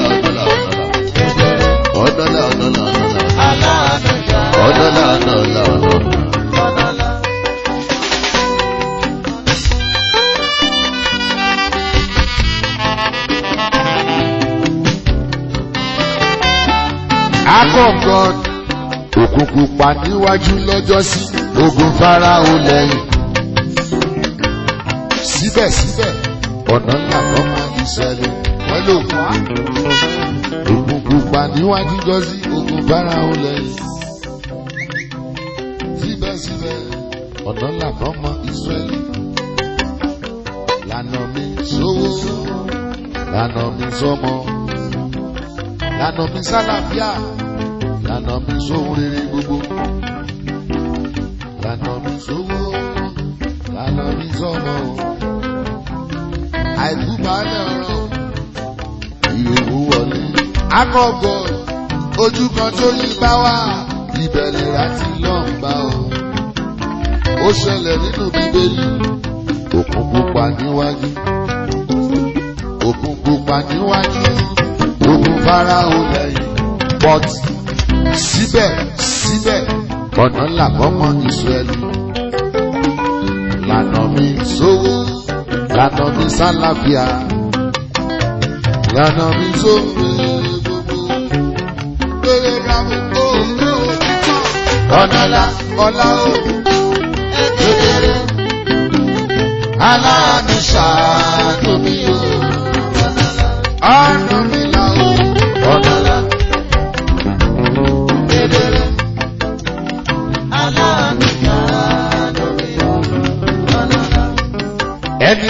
ọ̀dọ́là ọ̀dọ́là ọ̀dọ́là ọ̀dọ́là ọ̀dọ́là aláàánú ṣá. ọ̀dọ́là ọ̀dọ́là ọ̀dọ́là. ọ̀dọ́là. Akọ̀kọ̀ òkùnkùn pa níwájú lọ́jọ́sí ogun Fáráò lẹ́yìn. Síbẹ̀síbẹ̀ ọ̀nà ńlá kan máa ń ṣẹlẹ̀ wọ́n lò wá. Òkùnkùn pa níwájú lọ́jọ́sí ogun Fáráò lẹ́yìn. Síbẹ̀síbẹ̀ ọ̀nà ńlá kan máa ń ṣẹlẹ̀. Lànà mi sówó, lànà mi sọ́mọ lànà mi sálàfíà lànà mi sóhun rere gbogbo lànà mi sówó lànà mi sọmọ àìkú balẹ̀ ọ̀rọ̀ ìyòwò wọlé. akọ̀gọ̀ ojú kan tó yí bá wà ìbẹ̀lẹ̀ láti lọ́nba o ó ṣẹlẹ̀ nínú bíbélì òkun pupa níwájú òkun pupa níwájú ogun Fáráò lẹ́yìn but síbẹ̀ síbẹ̀ ọ̀nà ńlá kọ́mọ Ísírẹ́lì lànà mi sówó lànà mi sálàfíà lànà mi sówó gbogbo lórí ìràwọ̀ ó ó ọ̀nà ńlá ọ̀la ó kedere. aláàánú ṣàánú mi o. ọ̀dọ́là. ọ̀nà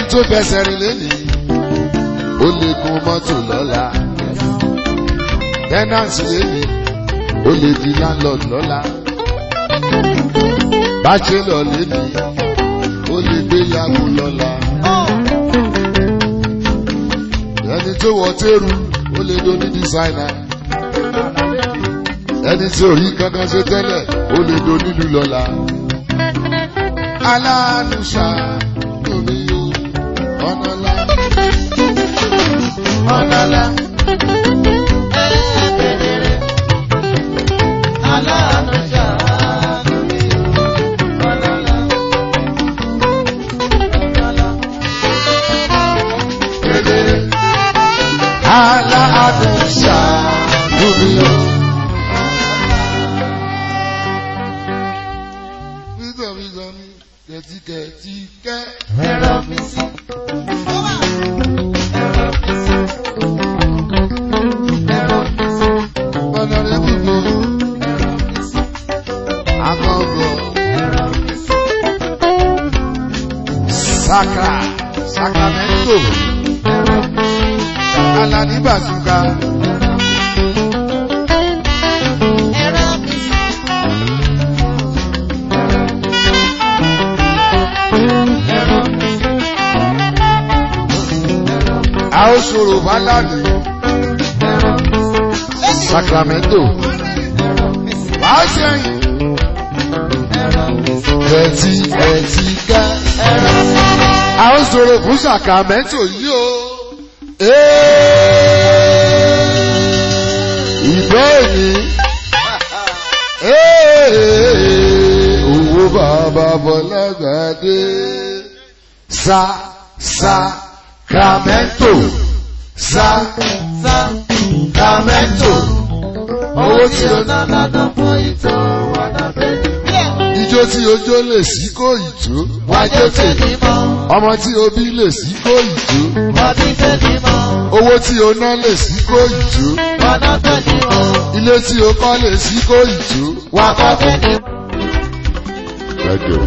tó fẹsẹ̀ rìn lẹ́nìí ó lè gun mọ́tò lọ́la tẹ́nàǹsì lẹ́nìí ó lè di landlord lọ́la bachelor lẹ́nìí ó lè gbéyàwó lọ́la ẹni tó wọ tẹ́rù ó lè do ní dísáínà ẹni tí ò rí kankan ṣe tẹ́lẹ̀ ó lè do nílùú lọ́la aláàánú ṣáà lómi yóò ọ̀nà lá. ọ̀nà ńlá. Aláàánú ṣàánú mi o, ọ̀nà ńlá. Ọ̀nà ńlá. kedere. aláàánú ṣàánú mi o. nítorí sọmi kẹtíkẹtíkẹ. Ẹ̀rọ mi sí. Ẹ̀rọ mi sí. ọ̀nà rẹ̀ gbogbo Ẹ̀rọ mi sí. akọ̀gọ̀ Ẹ̀rọ mi sí. saka sacramento Ẹ̀rọ mi sí. alani bazuka Ẹ̀rọ mi sí. Ẹ̀rọ mi sí. Ẹ̀rọ mi sí. a ó sọ̀rọ̀ fálàní Ẹ̀rọ mi sí. sacramento Ẹ̀rọ mi sí. wàá sẹ́yìn Ẹ̀rọ mi sí. kẹtíkẹtíkẹ. Ẹ̀rọ mi sí. a ó sọ̀rọ̀ fún sacramento yìí o. ìbéèrè owó bàbá bọ́lágbàdé sa sacramento sacramento owó tí o ná Lọ́dọ̀ fún ìtò wọ́dọ̀ bẹ́ẹ̀. ijó tí ojó lè sí kó ìtó Wájú tèmi mọ́, ọmọ tí obí lè sí kó ìtó wọ́n ti tèmi mọ́, owó tí o ná lè sí kó ìtó wọ́dọ̀ tèmi mọ́, ilé tí o kọ́ lè sí kó ìtó. wà kọ́ tèmi mọ́. Thank you.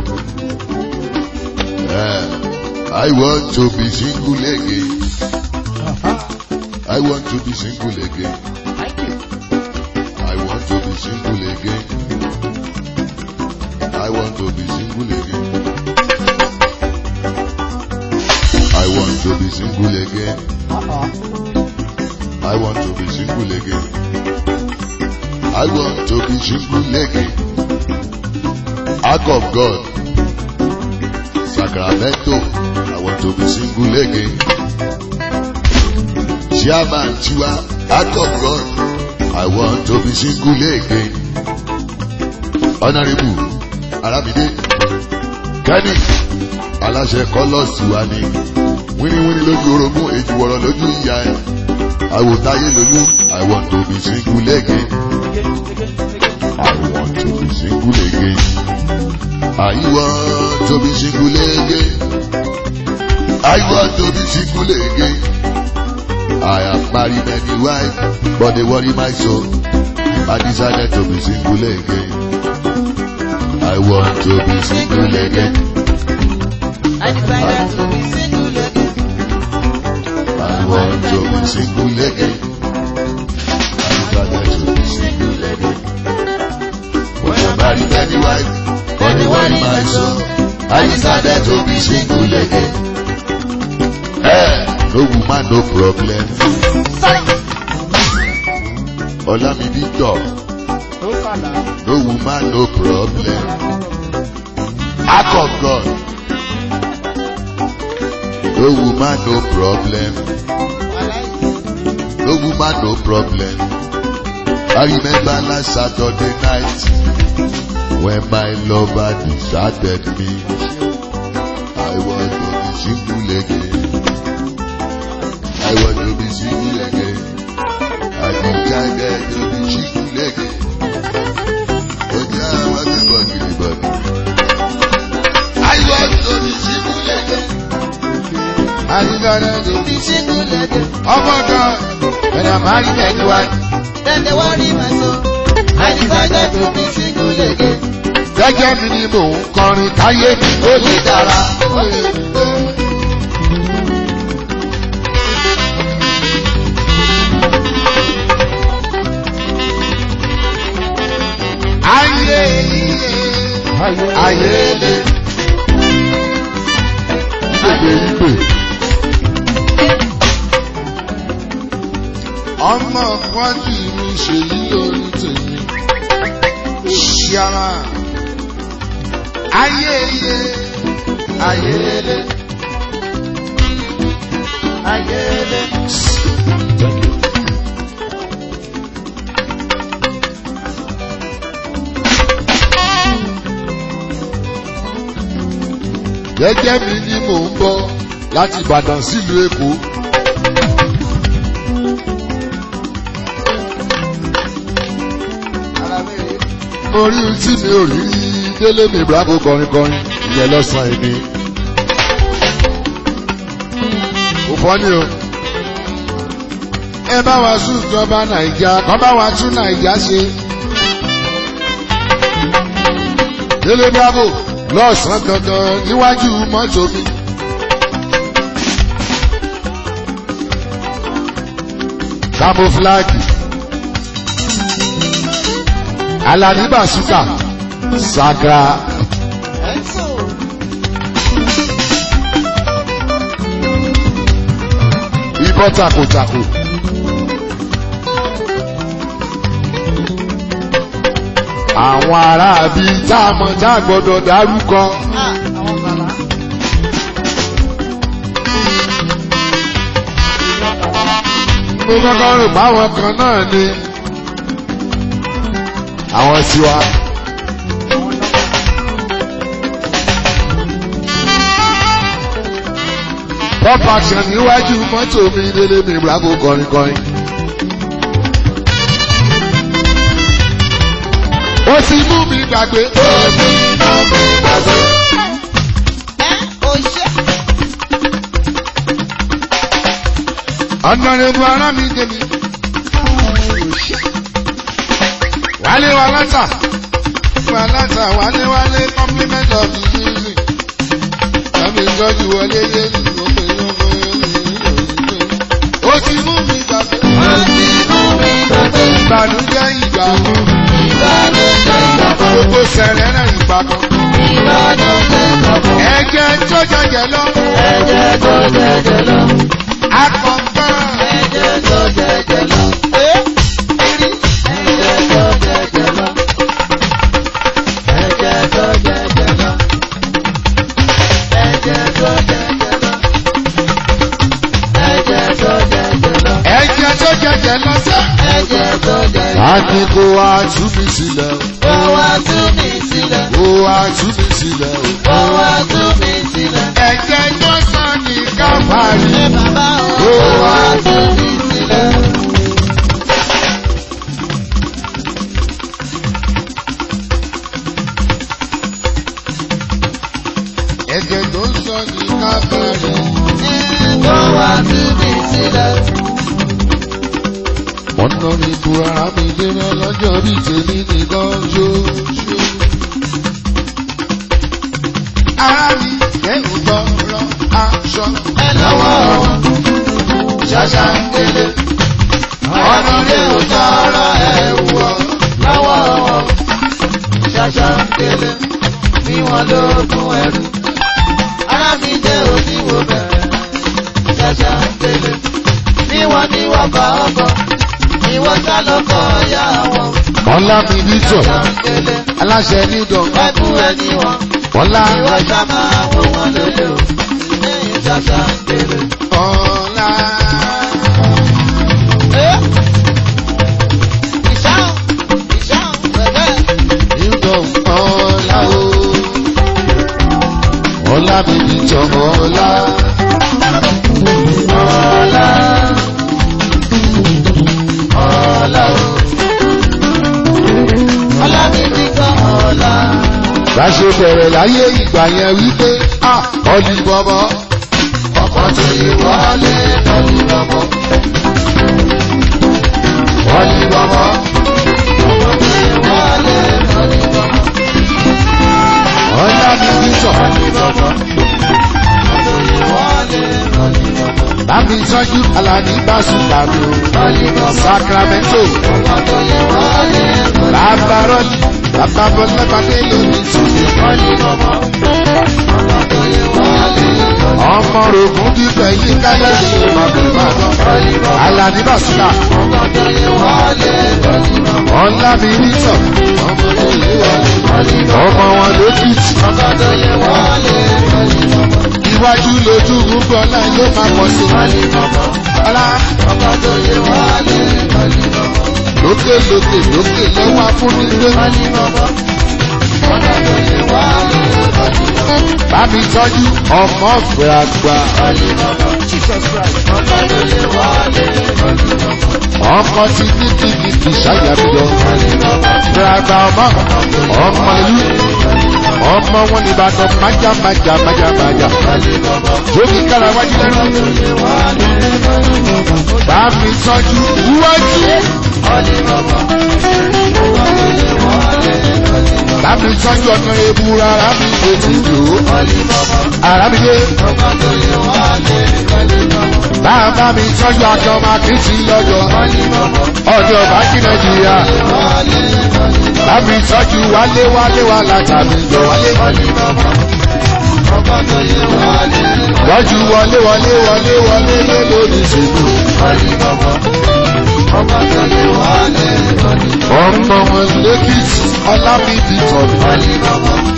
Uh, I want to be single again. I want to be single again. I want to be single again. I want to be single again. I want to be single again. I want to be single again. I want to be single again. Act of God. Sacramento. I want to be single again. Chairman Chua. Act of God. I want to be single again. Honorable Aramide. Kenny. Aláṣẹ kọ́lọ́ọ̀sì wa ni. Wíníwíní lójú orogún èjì wọ̀rọ̀ lójú ìyá ẹ̀. Àwòtáyé lolú. I want to be single again. I want to be single again. I want to be single again. I want to be single again. I have married many wives, but they worry my soul. I decided to be single again. I want to be single again. I decided to be single again. I want to be single again. I decided to be single again. But I married many wives, but they worry my soul. I decided to be single again. Hey, no woman, no problem. Olami Victor, Ó kàlà. no woman, no problem. Act of God. No woman, no problem. No woman, no problem. I remember last Saturday night when my lover deserted me. I want to be single again. I want to be single again. I decided to be single again. But now I want to be anybody. I want to be single again. I decided to be Be single again. Oh my God, when I'm married anyone. Then they worry my soul. I decided to be single again. Gẹ́gẹ́ mi ni mò ń kọrin káyé mi ó lè dára. ayéle ìgbègbè ìgbè. ọmọ kwájú mi ṣèyí lórí tèmi ṣíara ayéye ayéle ayéle. gẹ́gẹ́ mi ni mò ń bọ̀ láti Ìbàdàn sílùú Èkó. orí tí mi ò rí délé mi bravo kọrin kọrin ìyẹn lọ́sàn-án èmi. kò fọ́ ni o. ẹ bá wa sún ìjọba nàìjà kọ́ bá wa tún nàìjà ṣe. délé bravo lọ́sàn-án dandan níwájú mọ́tò mi. camouflage Alani Basuka Sagra ibọ́ takotako. àwọn aráabí tá a mọ̀ tá a gbọ́dọ̀ dárúkọ. mo kọ́kọ́ rò báwọn kan náà ni àwọn tiwa. pop action níwájú mọ́tò mi délé mi bravo kọrin kọrin. ó ti mú mi gbàgbé. ó ti mú mi gbàgbé. ọ̀nà rẹ̀ bu ara mi débi. wálé wa látà wa látà wálé wálé compliment of the music. Tàbí ìtọ́jú wọlé yé ní ọmọ ìyọ́mọ ó ti mú mi gbàgbé. Ó ti mú mi gbàgbé. Ìbànújẹ́ ìgbà kan. Ìbànújẹ́ ìgbà kan. Gbogbo sẹ̀rẹ̀ náà ìgbà kan. Ìbànújẹ́ ìgbà kan. Ẹ̀jẹ̀ tó jẹjẹ lọ. Ẹ̀jẹ̀ tó jẹjẹ lọ. Akọ̀ǹkan. Ẹ̀jẹ̀ tó jẹjẹ lọ. Ẹ̀jẹ̀ tó jẹjẹ lọ. Ẹ̀jẹ̀ tó jẹjẹ lọ. Ẹ̀jẹ̀ tó jẹjẹ lọ. Ẹ̀jẹ̀ tó jẹjẹ lọ. Ẹ̀jẹ̀ tó jẹjẹ lọ sẹ́. Ẹ̀jẹ̀ tó jẹjẹ lọ. A ní kó wá tú mi sílẹ̀ o. Ó wá tú mi sílẹ̀. Kó wá tú mi sílẹ̀ o. Ó wá tú mi sílẹ̀. Ẹ̀jẹ̀ tó sàn ní káfárí. Ẹ bàbá o. Ó wá tú mi sílẹ̀. Ẹ̀jẹ̀ tó sàn ní káfárí. Ó wá tú mi sílẹ̀. Ọ̀nà mi bu ara mi dérẹ́ lọ́jọ́ bí tèmi nìkan ṣoṣo. Ara mi kẹ́hìn gbọ́rọ̀ aṣọ. Ẹ lọ́wọ́ wọn. Ṣàṣà ń délé. Ọ̀nà lè ò tọrọ ẹ̀wù ọ̀ lọ́wọ́ wọn. Ṣàṣà ń délé. Bí wọ́n lóògùn ẹrù. Ara mi jẹ́ òdiwọ̀ bẹ̀rẹ̀. Ṣàṣà ń délé. Bí wọ́n ní wọ́n bá ọkọ̀. Ìwọ sá lọ́kọ̀ ọ̀yá wọn. Ọlá mi bí tọ̀, Ṣàṣà ń délé. aláṣẹ ní dọ̀gá. Ẹkú ẹni wọn. Ọlá Ìwọ sá máa wọ wọn lélẹ̀ o. Lẹ́yìn ṣàṣà ń délé. ọ̀la. Ìṣáhùn, ìṣáhùn, bẹ̀bẹ̀. Nídọ̀ ọ̀la o. Ọlá mi bí tọ̀ ọ̀la. Ọlá, ọlá o. Ọlá mi ti gbọ́ ọlá. Báṣe bẹ̀rẹ̀ láyé ìgbà yẹn wípé à ọ̀lì bọ̀bọ̀. Ọkọ̀ tí wọlé lọ́lú lọ́mọ. Ọ̀lì bọ̀bọ̀. Ọkọ̀ tí wọlé lọ́lú lọ́mọ. Ọlá mi bí tọ̀. Ọkọ̀ tí wọlé lọ́lú lọ́mọ. Bámi tọ́jú Alani Basuka mi o. Lọ́lú lọ́mọ. Sacramento. Ọkọ̀ tí wọlé lọ́lú lọ́mọ. Bàbá Rọ́lì. bàbá bọ́lábàdé lónìí tòṣe. ọmọ rògùn bíbẹ̀ yí káyọ̀ ṣe màbìmá lọ. alani basira ọ̀la mi rí tọ̀. ọmọ wọn lókìtì. iwájú lójú gbogbo ọ̀la yóò máa pọ̀ sí. ọ̀la lókè lókè lókè lọ́wọ́ afúnilé. bámi tọ́jú ọmọ gbàgbà. ọmọ ti ní kìkìkì ṣàyàbíyọ. gbàgbà ọmọ ọmọ ìlú ọmọ wọn ní ìbàdàn májà májà májà májà. jókè kára wájú lẹ́nu. bámi tọ́jú wájú. Láti tọ́jú ọ̀nà ebu rárá mi ṣe ti lò ó. Àràbíyé. Bàbá mi tọ́jú aṣọ máa kì í sí lọ́jọ́. Ọjọ́ bájí Nàìjíríà. Bàbí tọ́jú wálé wálé wá látàbí jọ wálé. Tọ́jú wọlé wọlé wọlé wọlé lé lórí ìṣèlú. Ọmọ wọn lẹ́kìtì ọlábìbí tọ̀nù.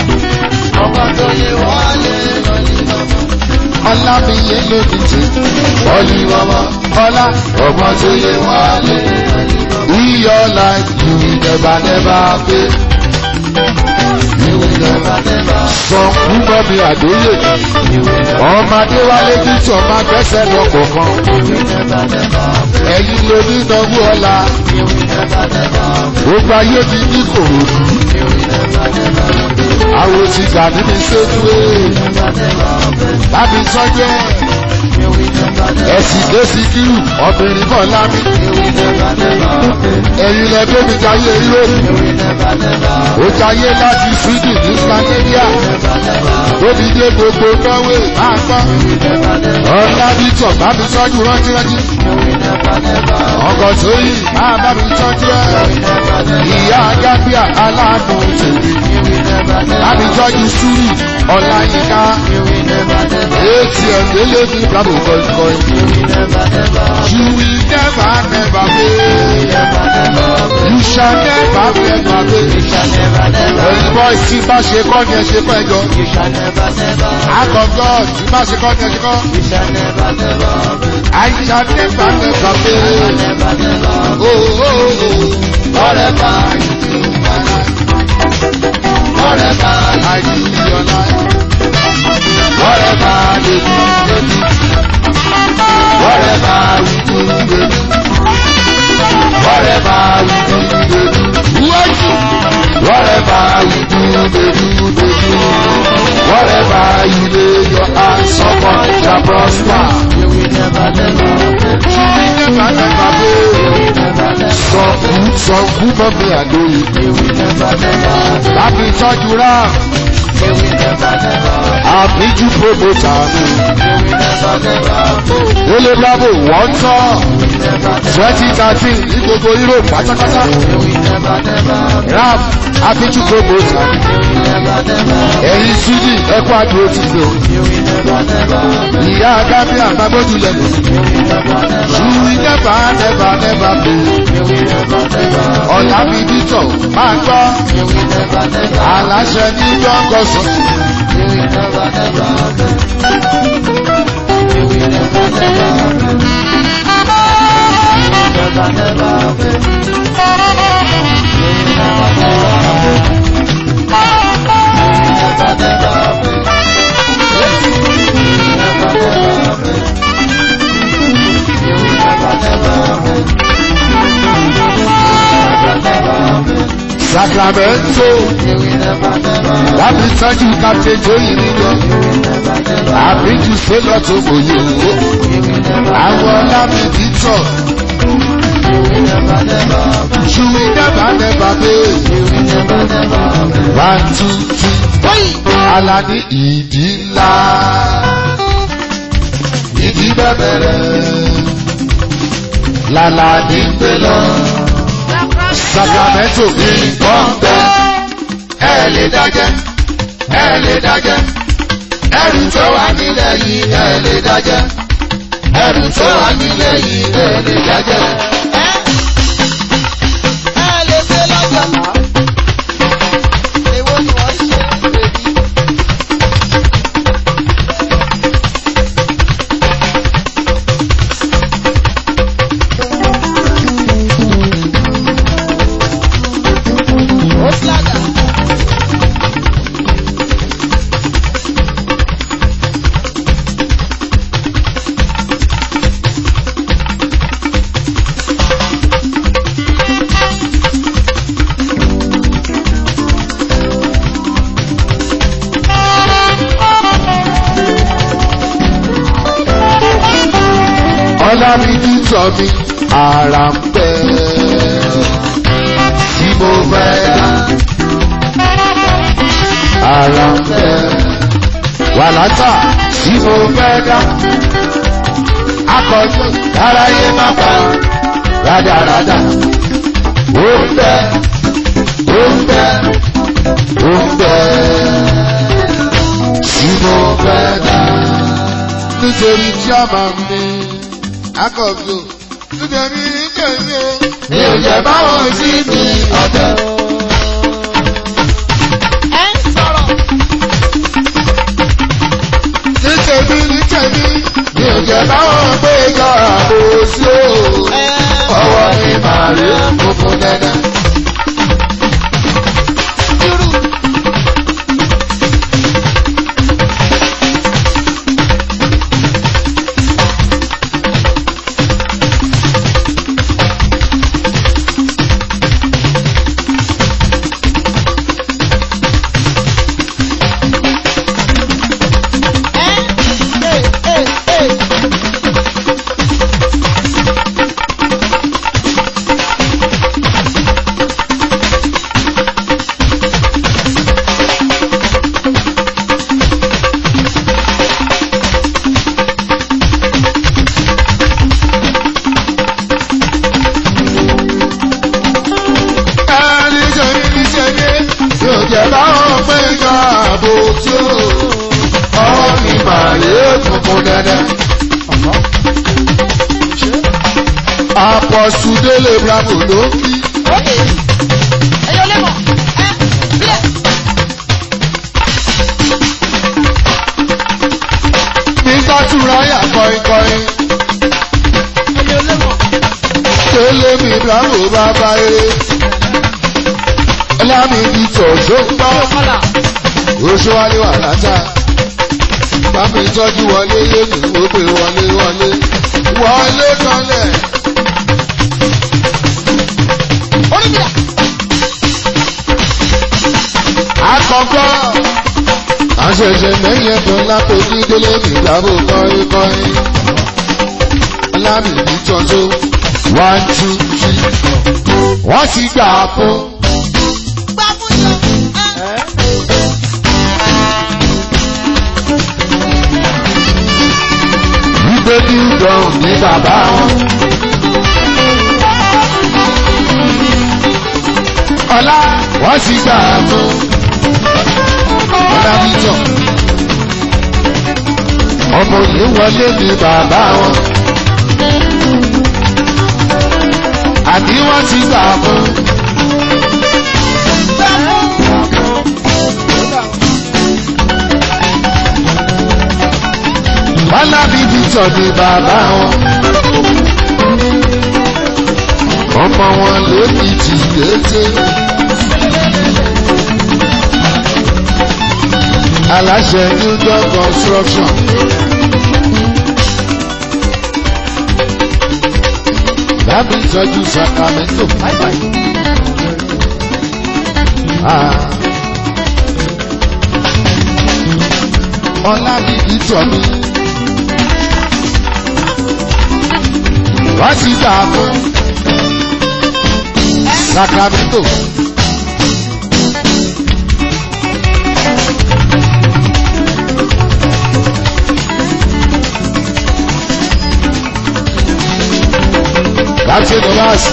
Ọlábìyẹ lórí ti. Ọlí mama ọlá ọmọ tó yẹ wálé. We your life you will never never pay. You will never never. Sọ fún bọ́bí àdóyè. Ọmọdé wálé bí tí ọmọ akẹ́sẹ̀ lọ kọ̀ọ̀kan. Ẹ̀yin ló ní ìdánwò ọ̀la. Gbogbo ayé ti ní kòròdú. Àwọn ti gbà nínú ìṣèdúró. Láti tọ́jú ẹ̀. Ẹ̀sìn dé sí kírù, obìnrin kan lámì. Ẹ̀yin lẹ gbé mi jayé Europe. Ó jayé láti Sweden ní Scandinavia. Tóbi dé gbogbo Norway máa gbọ́. Ọ̀la bí tọ̀ bá mi tọ́jú rántíránjí. Ọkọ̀ tó yìí máa bá mi tọ́jú ẹ̀. Ìyá Gábíà aláàánú tèmi. Bá mi tọ́jú Súrì Ọláyínká. ATM délé ní Bravo kọ̀ìkọ̀ì. You will never never fail. You shall never never fail. Ẹ̀yin boys tí bá ṣe kọ́ ni ẹ ṣe kọ́ ẹjọ́. Àkọ́kọ́ tí bá ṣe kọ́ ni ẹ ṣe kọ́. I shall never never fail. Oh, oh, oh. Whatever you do, my life. Whatever I do in your life. Whatever they do, they do. Whatever we do, they do. Whatever we do, they do. What? Whatever we do, they do, they do. Whatever you lay your hands upon shall prosper. You will never, never fail. Sọ̀kú sọ̀kú mọ́mí àdóyè. Láti tọ́jú rà. Àbíjú promoter mi. Délé Bravo wọ́n tọ́. Twenty thirteen ní gbogbo Europe pátápátá. Ram Àbíjú promoter. Ẹ̀yin Súdì ẹ̀kọ́ àdúró ti lò. Ìyá Gábíà Magbójú lẹ́nu. Ṣùwì nẹ́bà nẹ́bà nẹ́bà bò. Ọ̀la mi dítọ̀ máa gbọ́. Aláṣẹ ní Jọ́ngọ̀ sọ̀tún. Sacramento. Láti tọ́jú Captain Joyi níjọ. Àbíjú Sélọ̀ tó mòye owó. Àwọn lábì títọ̀. Ṣùwì nẹ́bà nẹ́bà bẹ́ẹ̀. One two three. Alani ìdí ńlá. Ìdí bẹ̀bẹ̀rẹ̀. Lálàní gbé lọ. Sacramento ní pọ́ńpẹ́. dájẹ́ ẹ lè dájẹ́ ẹrù tó wà nílẹ̀ yìí ẹ lè dájẹ́ ẹrù tó wà nílẹ̀ yìí ẹ lè dájẹ́. ẹ lè ṣe lọ́jọ́. èwo ni wọ́n ṣe bèbí. ó flaga. ọlábíbí tọ́ mi ara ń bẹ́ tí mo fẹ́ dá ara ń bẹ́ wàlátà tí mo fẹ́ dá akọ̀jú aráyé má pa rádaràdà ó ń bẹ́ ó ń bẹ́ ó ń bẹ́ tí mo fẹ́ dá nítorí tí a máa ń ní akọ̀bí o. Nítorí nítorí o. Mi ò jẹ́ báwọn sí mi ọ̀tẹ̀. ẹ ń sọ̀rọ̀. Nítorí nítorí. Mi ò jẹ́ báwọn gbé yọ àbò sí o. Ọwọ́ mi máa rí funfun dẹ́dẹ́. Dúró. ẹ ẹ ẹ ẹ. Ẹni ṣẹ́ni ní ṣẹ́ni. Mi ò jẹ́ báwọn gbé yọ àbò sí o. Ọwọ́ mi máa rí funfun dẹ́dẹ́. Apọ̀sù Délé Bravo ló ń kí. Ókè. Ẹyọ lẹ́mọ̀. Ẹ bílẹ̀. Nígbà tí Ráyà kọ̀ìnkọ̀ìn. Ẹyọ lẹ́mọ̀. Délé mi Bravo bàbá eré. Ọlámi di tọ̀jọ́ gbọ́. Kọ́là. Oṣù wálé wà látà. Bámi tọ́jú wọlé yé mi ó pè wọlé wọlé. Wọlé kanlẹ̀. Oníbìlà. Àkọ́kọ́. Àṣẹ̀ṣẹ̀ mẹ́yìn ẹ̀dùn lápò ní Délé mi Bravo kọ̀ìnkọ̀ìn. Ọlámi di tọ́jú. One two three four. Wọ́n ti gbà fún. Gbá fún yọ. Ẹ. Wípé ní ìdọ̀rùn ní bàbá wọn. Ọlá wọ́n ti gbà fún. Ọlá Bítọ̀. Ọmọ yìí wọlé ní bàbá wọn. Àbí wọ́n ti gbà fún. Gbá fún. Ọlá Bítọ̀ ní bàbá wọn. Ọmọ wọn ló ní tìyẹ́tẹ́. aláṣẹ new dog construction. Bábí ìtọ́jú Sacramento. Ah. Ọlá bíbí tọ̀ mí. Wá sí gbà fún Sacramento. Láti Nọ́lásì.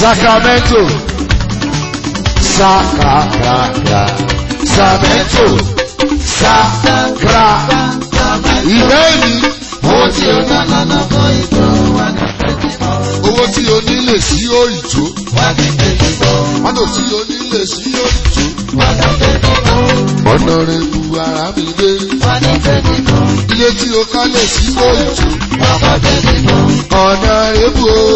Sacramento. Sacramento. Sacramento. Sacra. Ìbéèrè Owó tí o ná lọ́nà fún ìtò wà ní pẹ̀lú mọ́. owó tí o nílè sí òyìnbó. Wà ní pẹ̀lú mọ́. Mọ́tò tí o nílè sí òyìnbó. Wà ní pẹ̀lú mọ́. Ọ̀nà rẹ̀ bu ara mi dé. Wà ní pẹ̀lú mọ́. Ilé tí o kálẹ̀ sí òyìnbó. Wà ní pẹ̀lú mọ́. Ọ̀nà rẹ̀ bu o.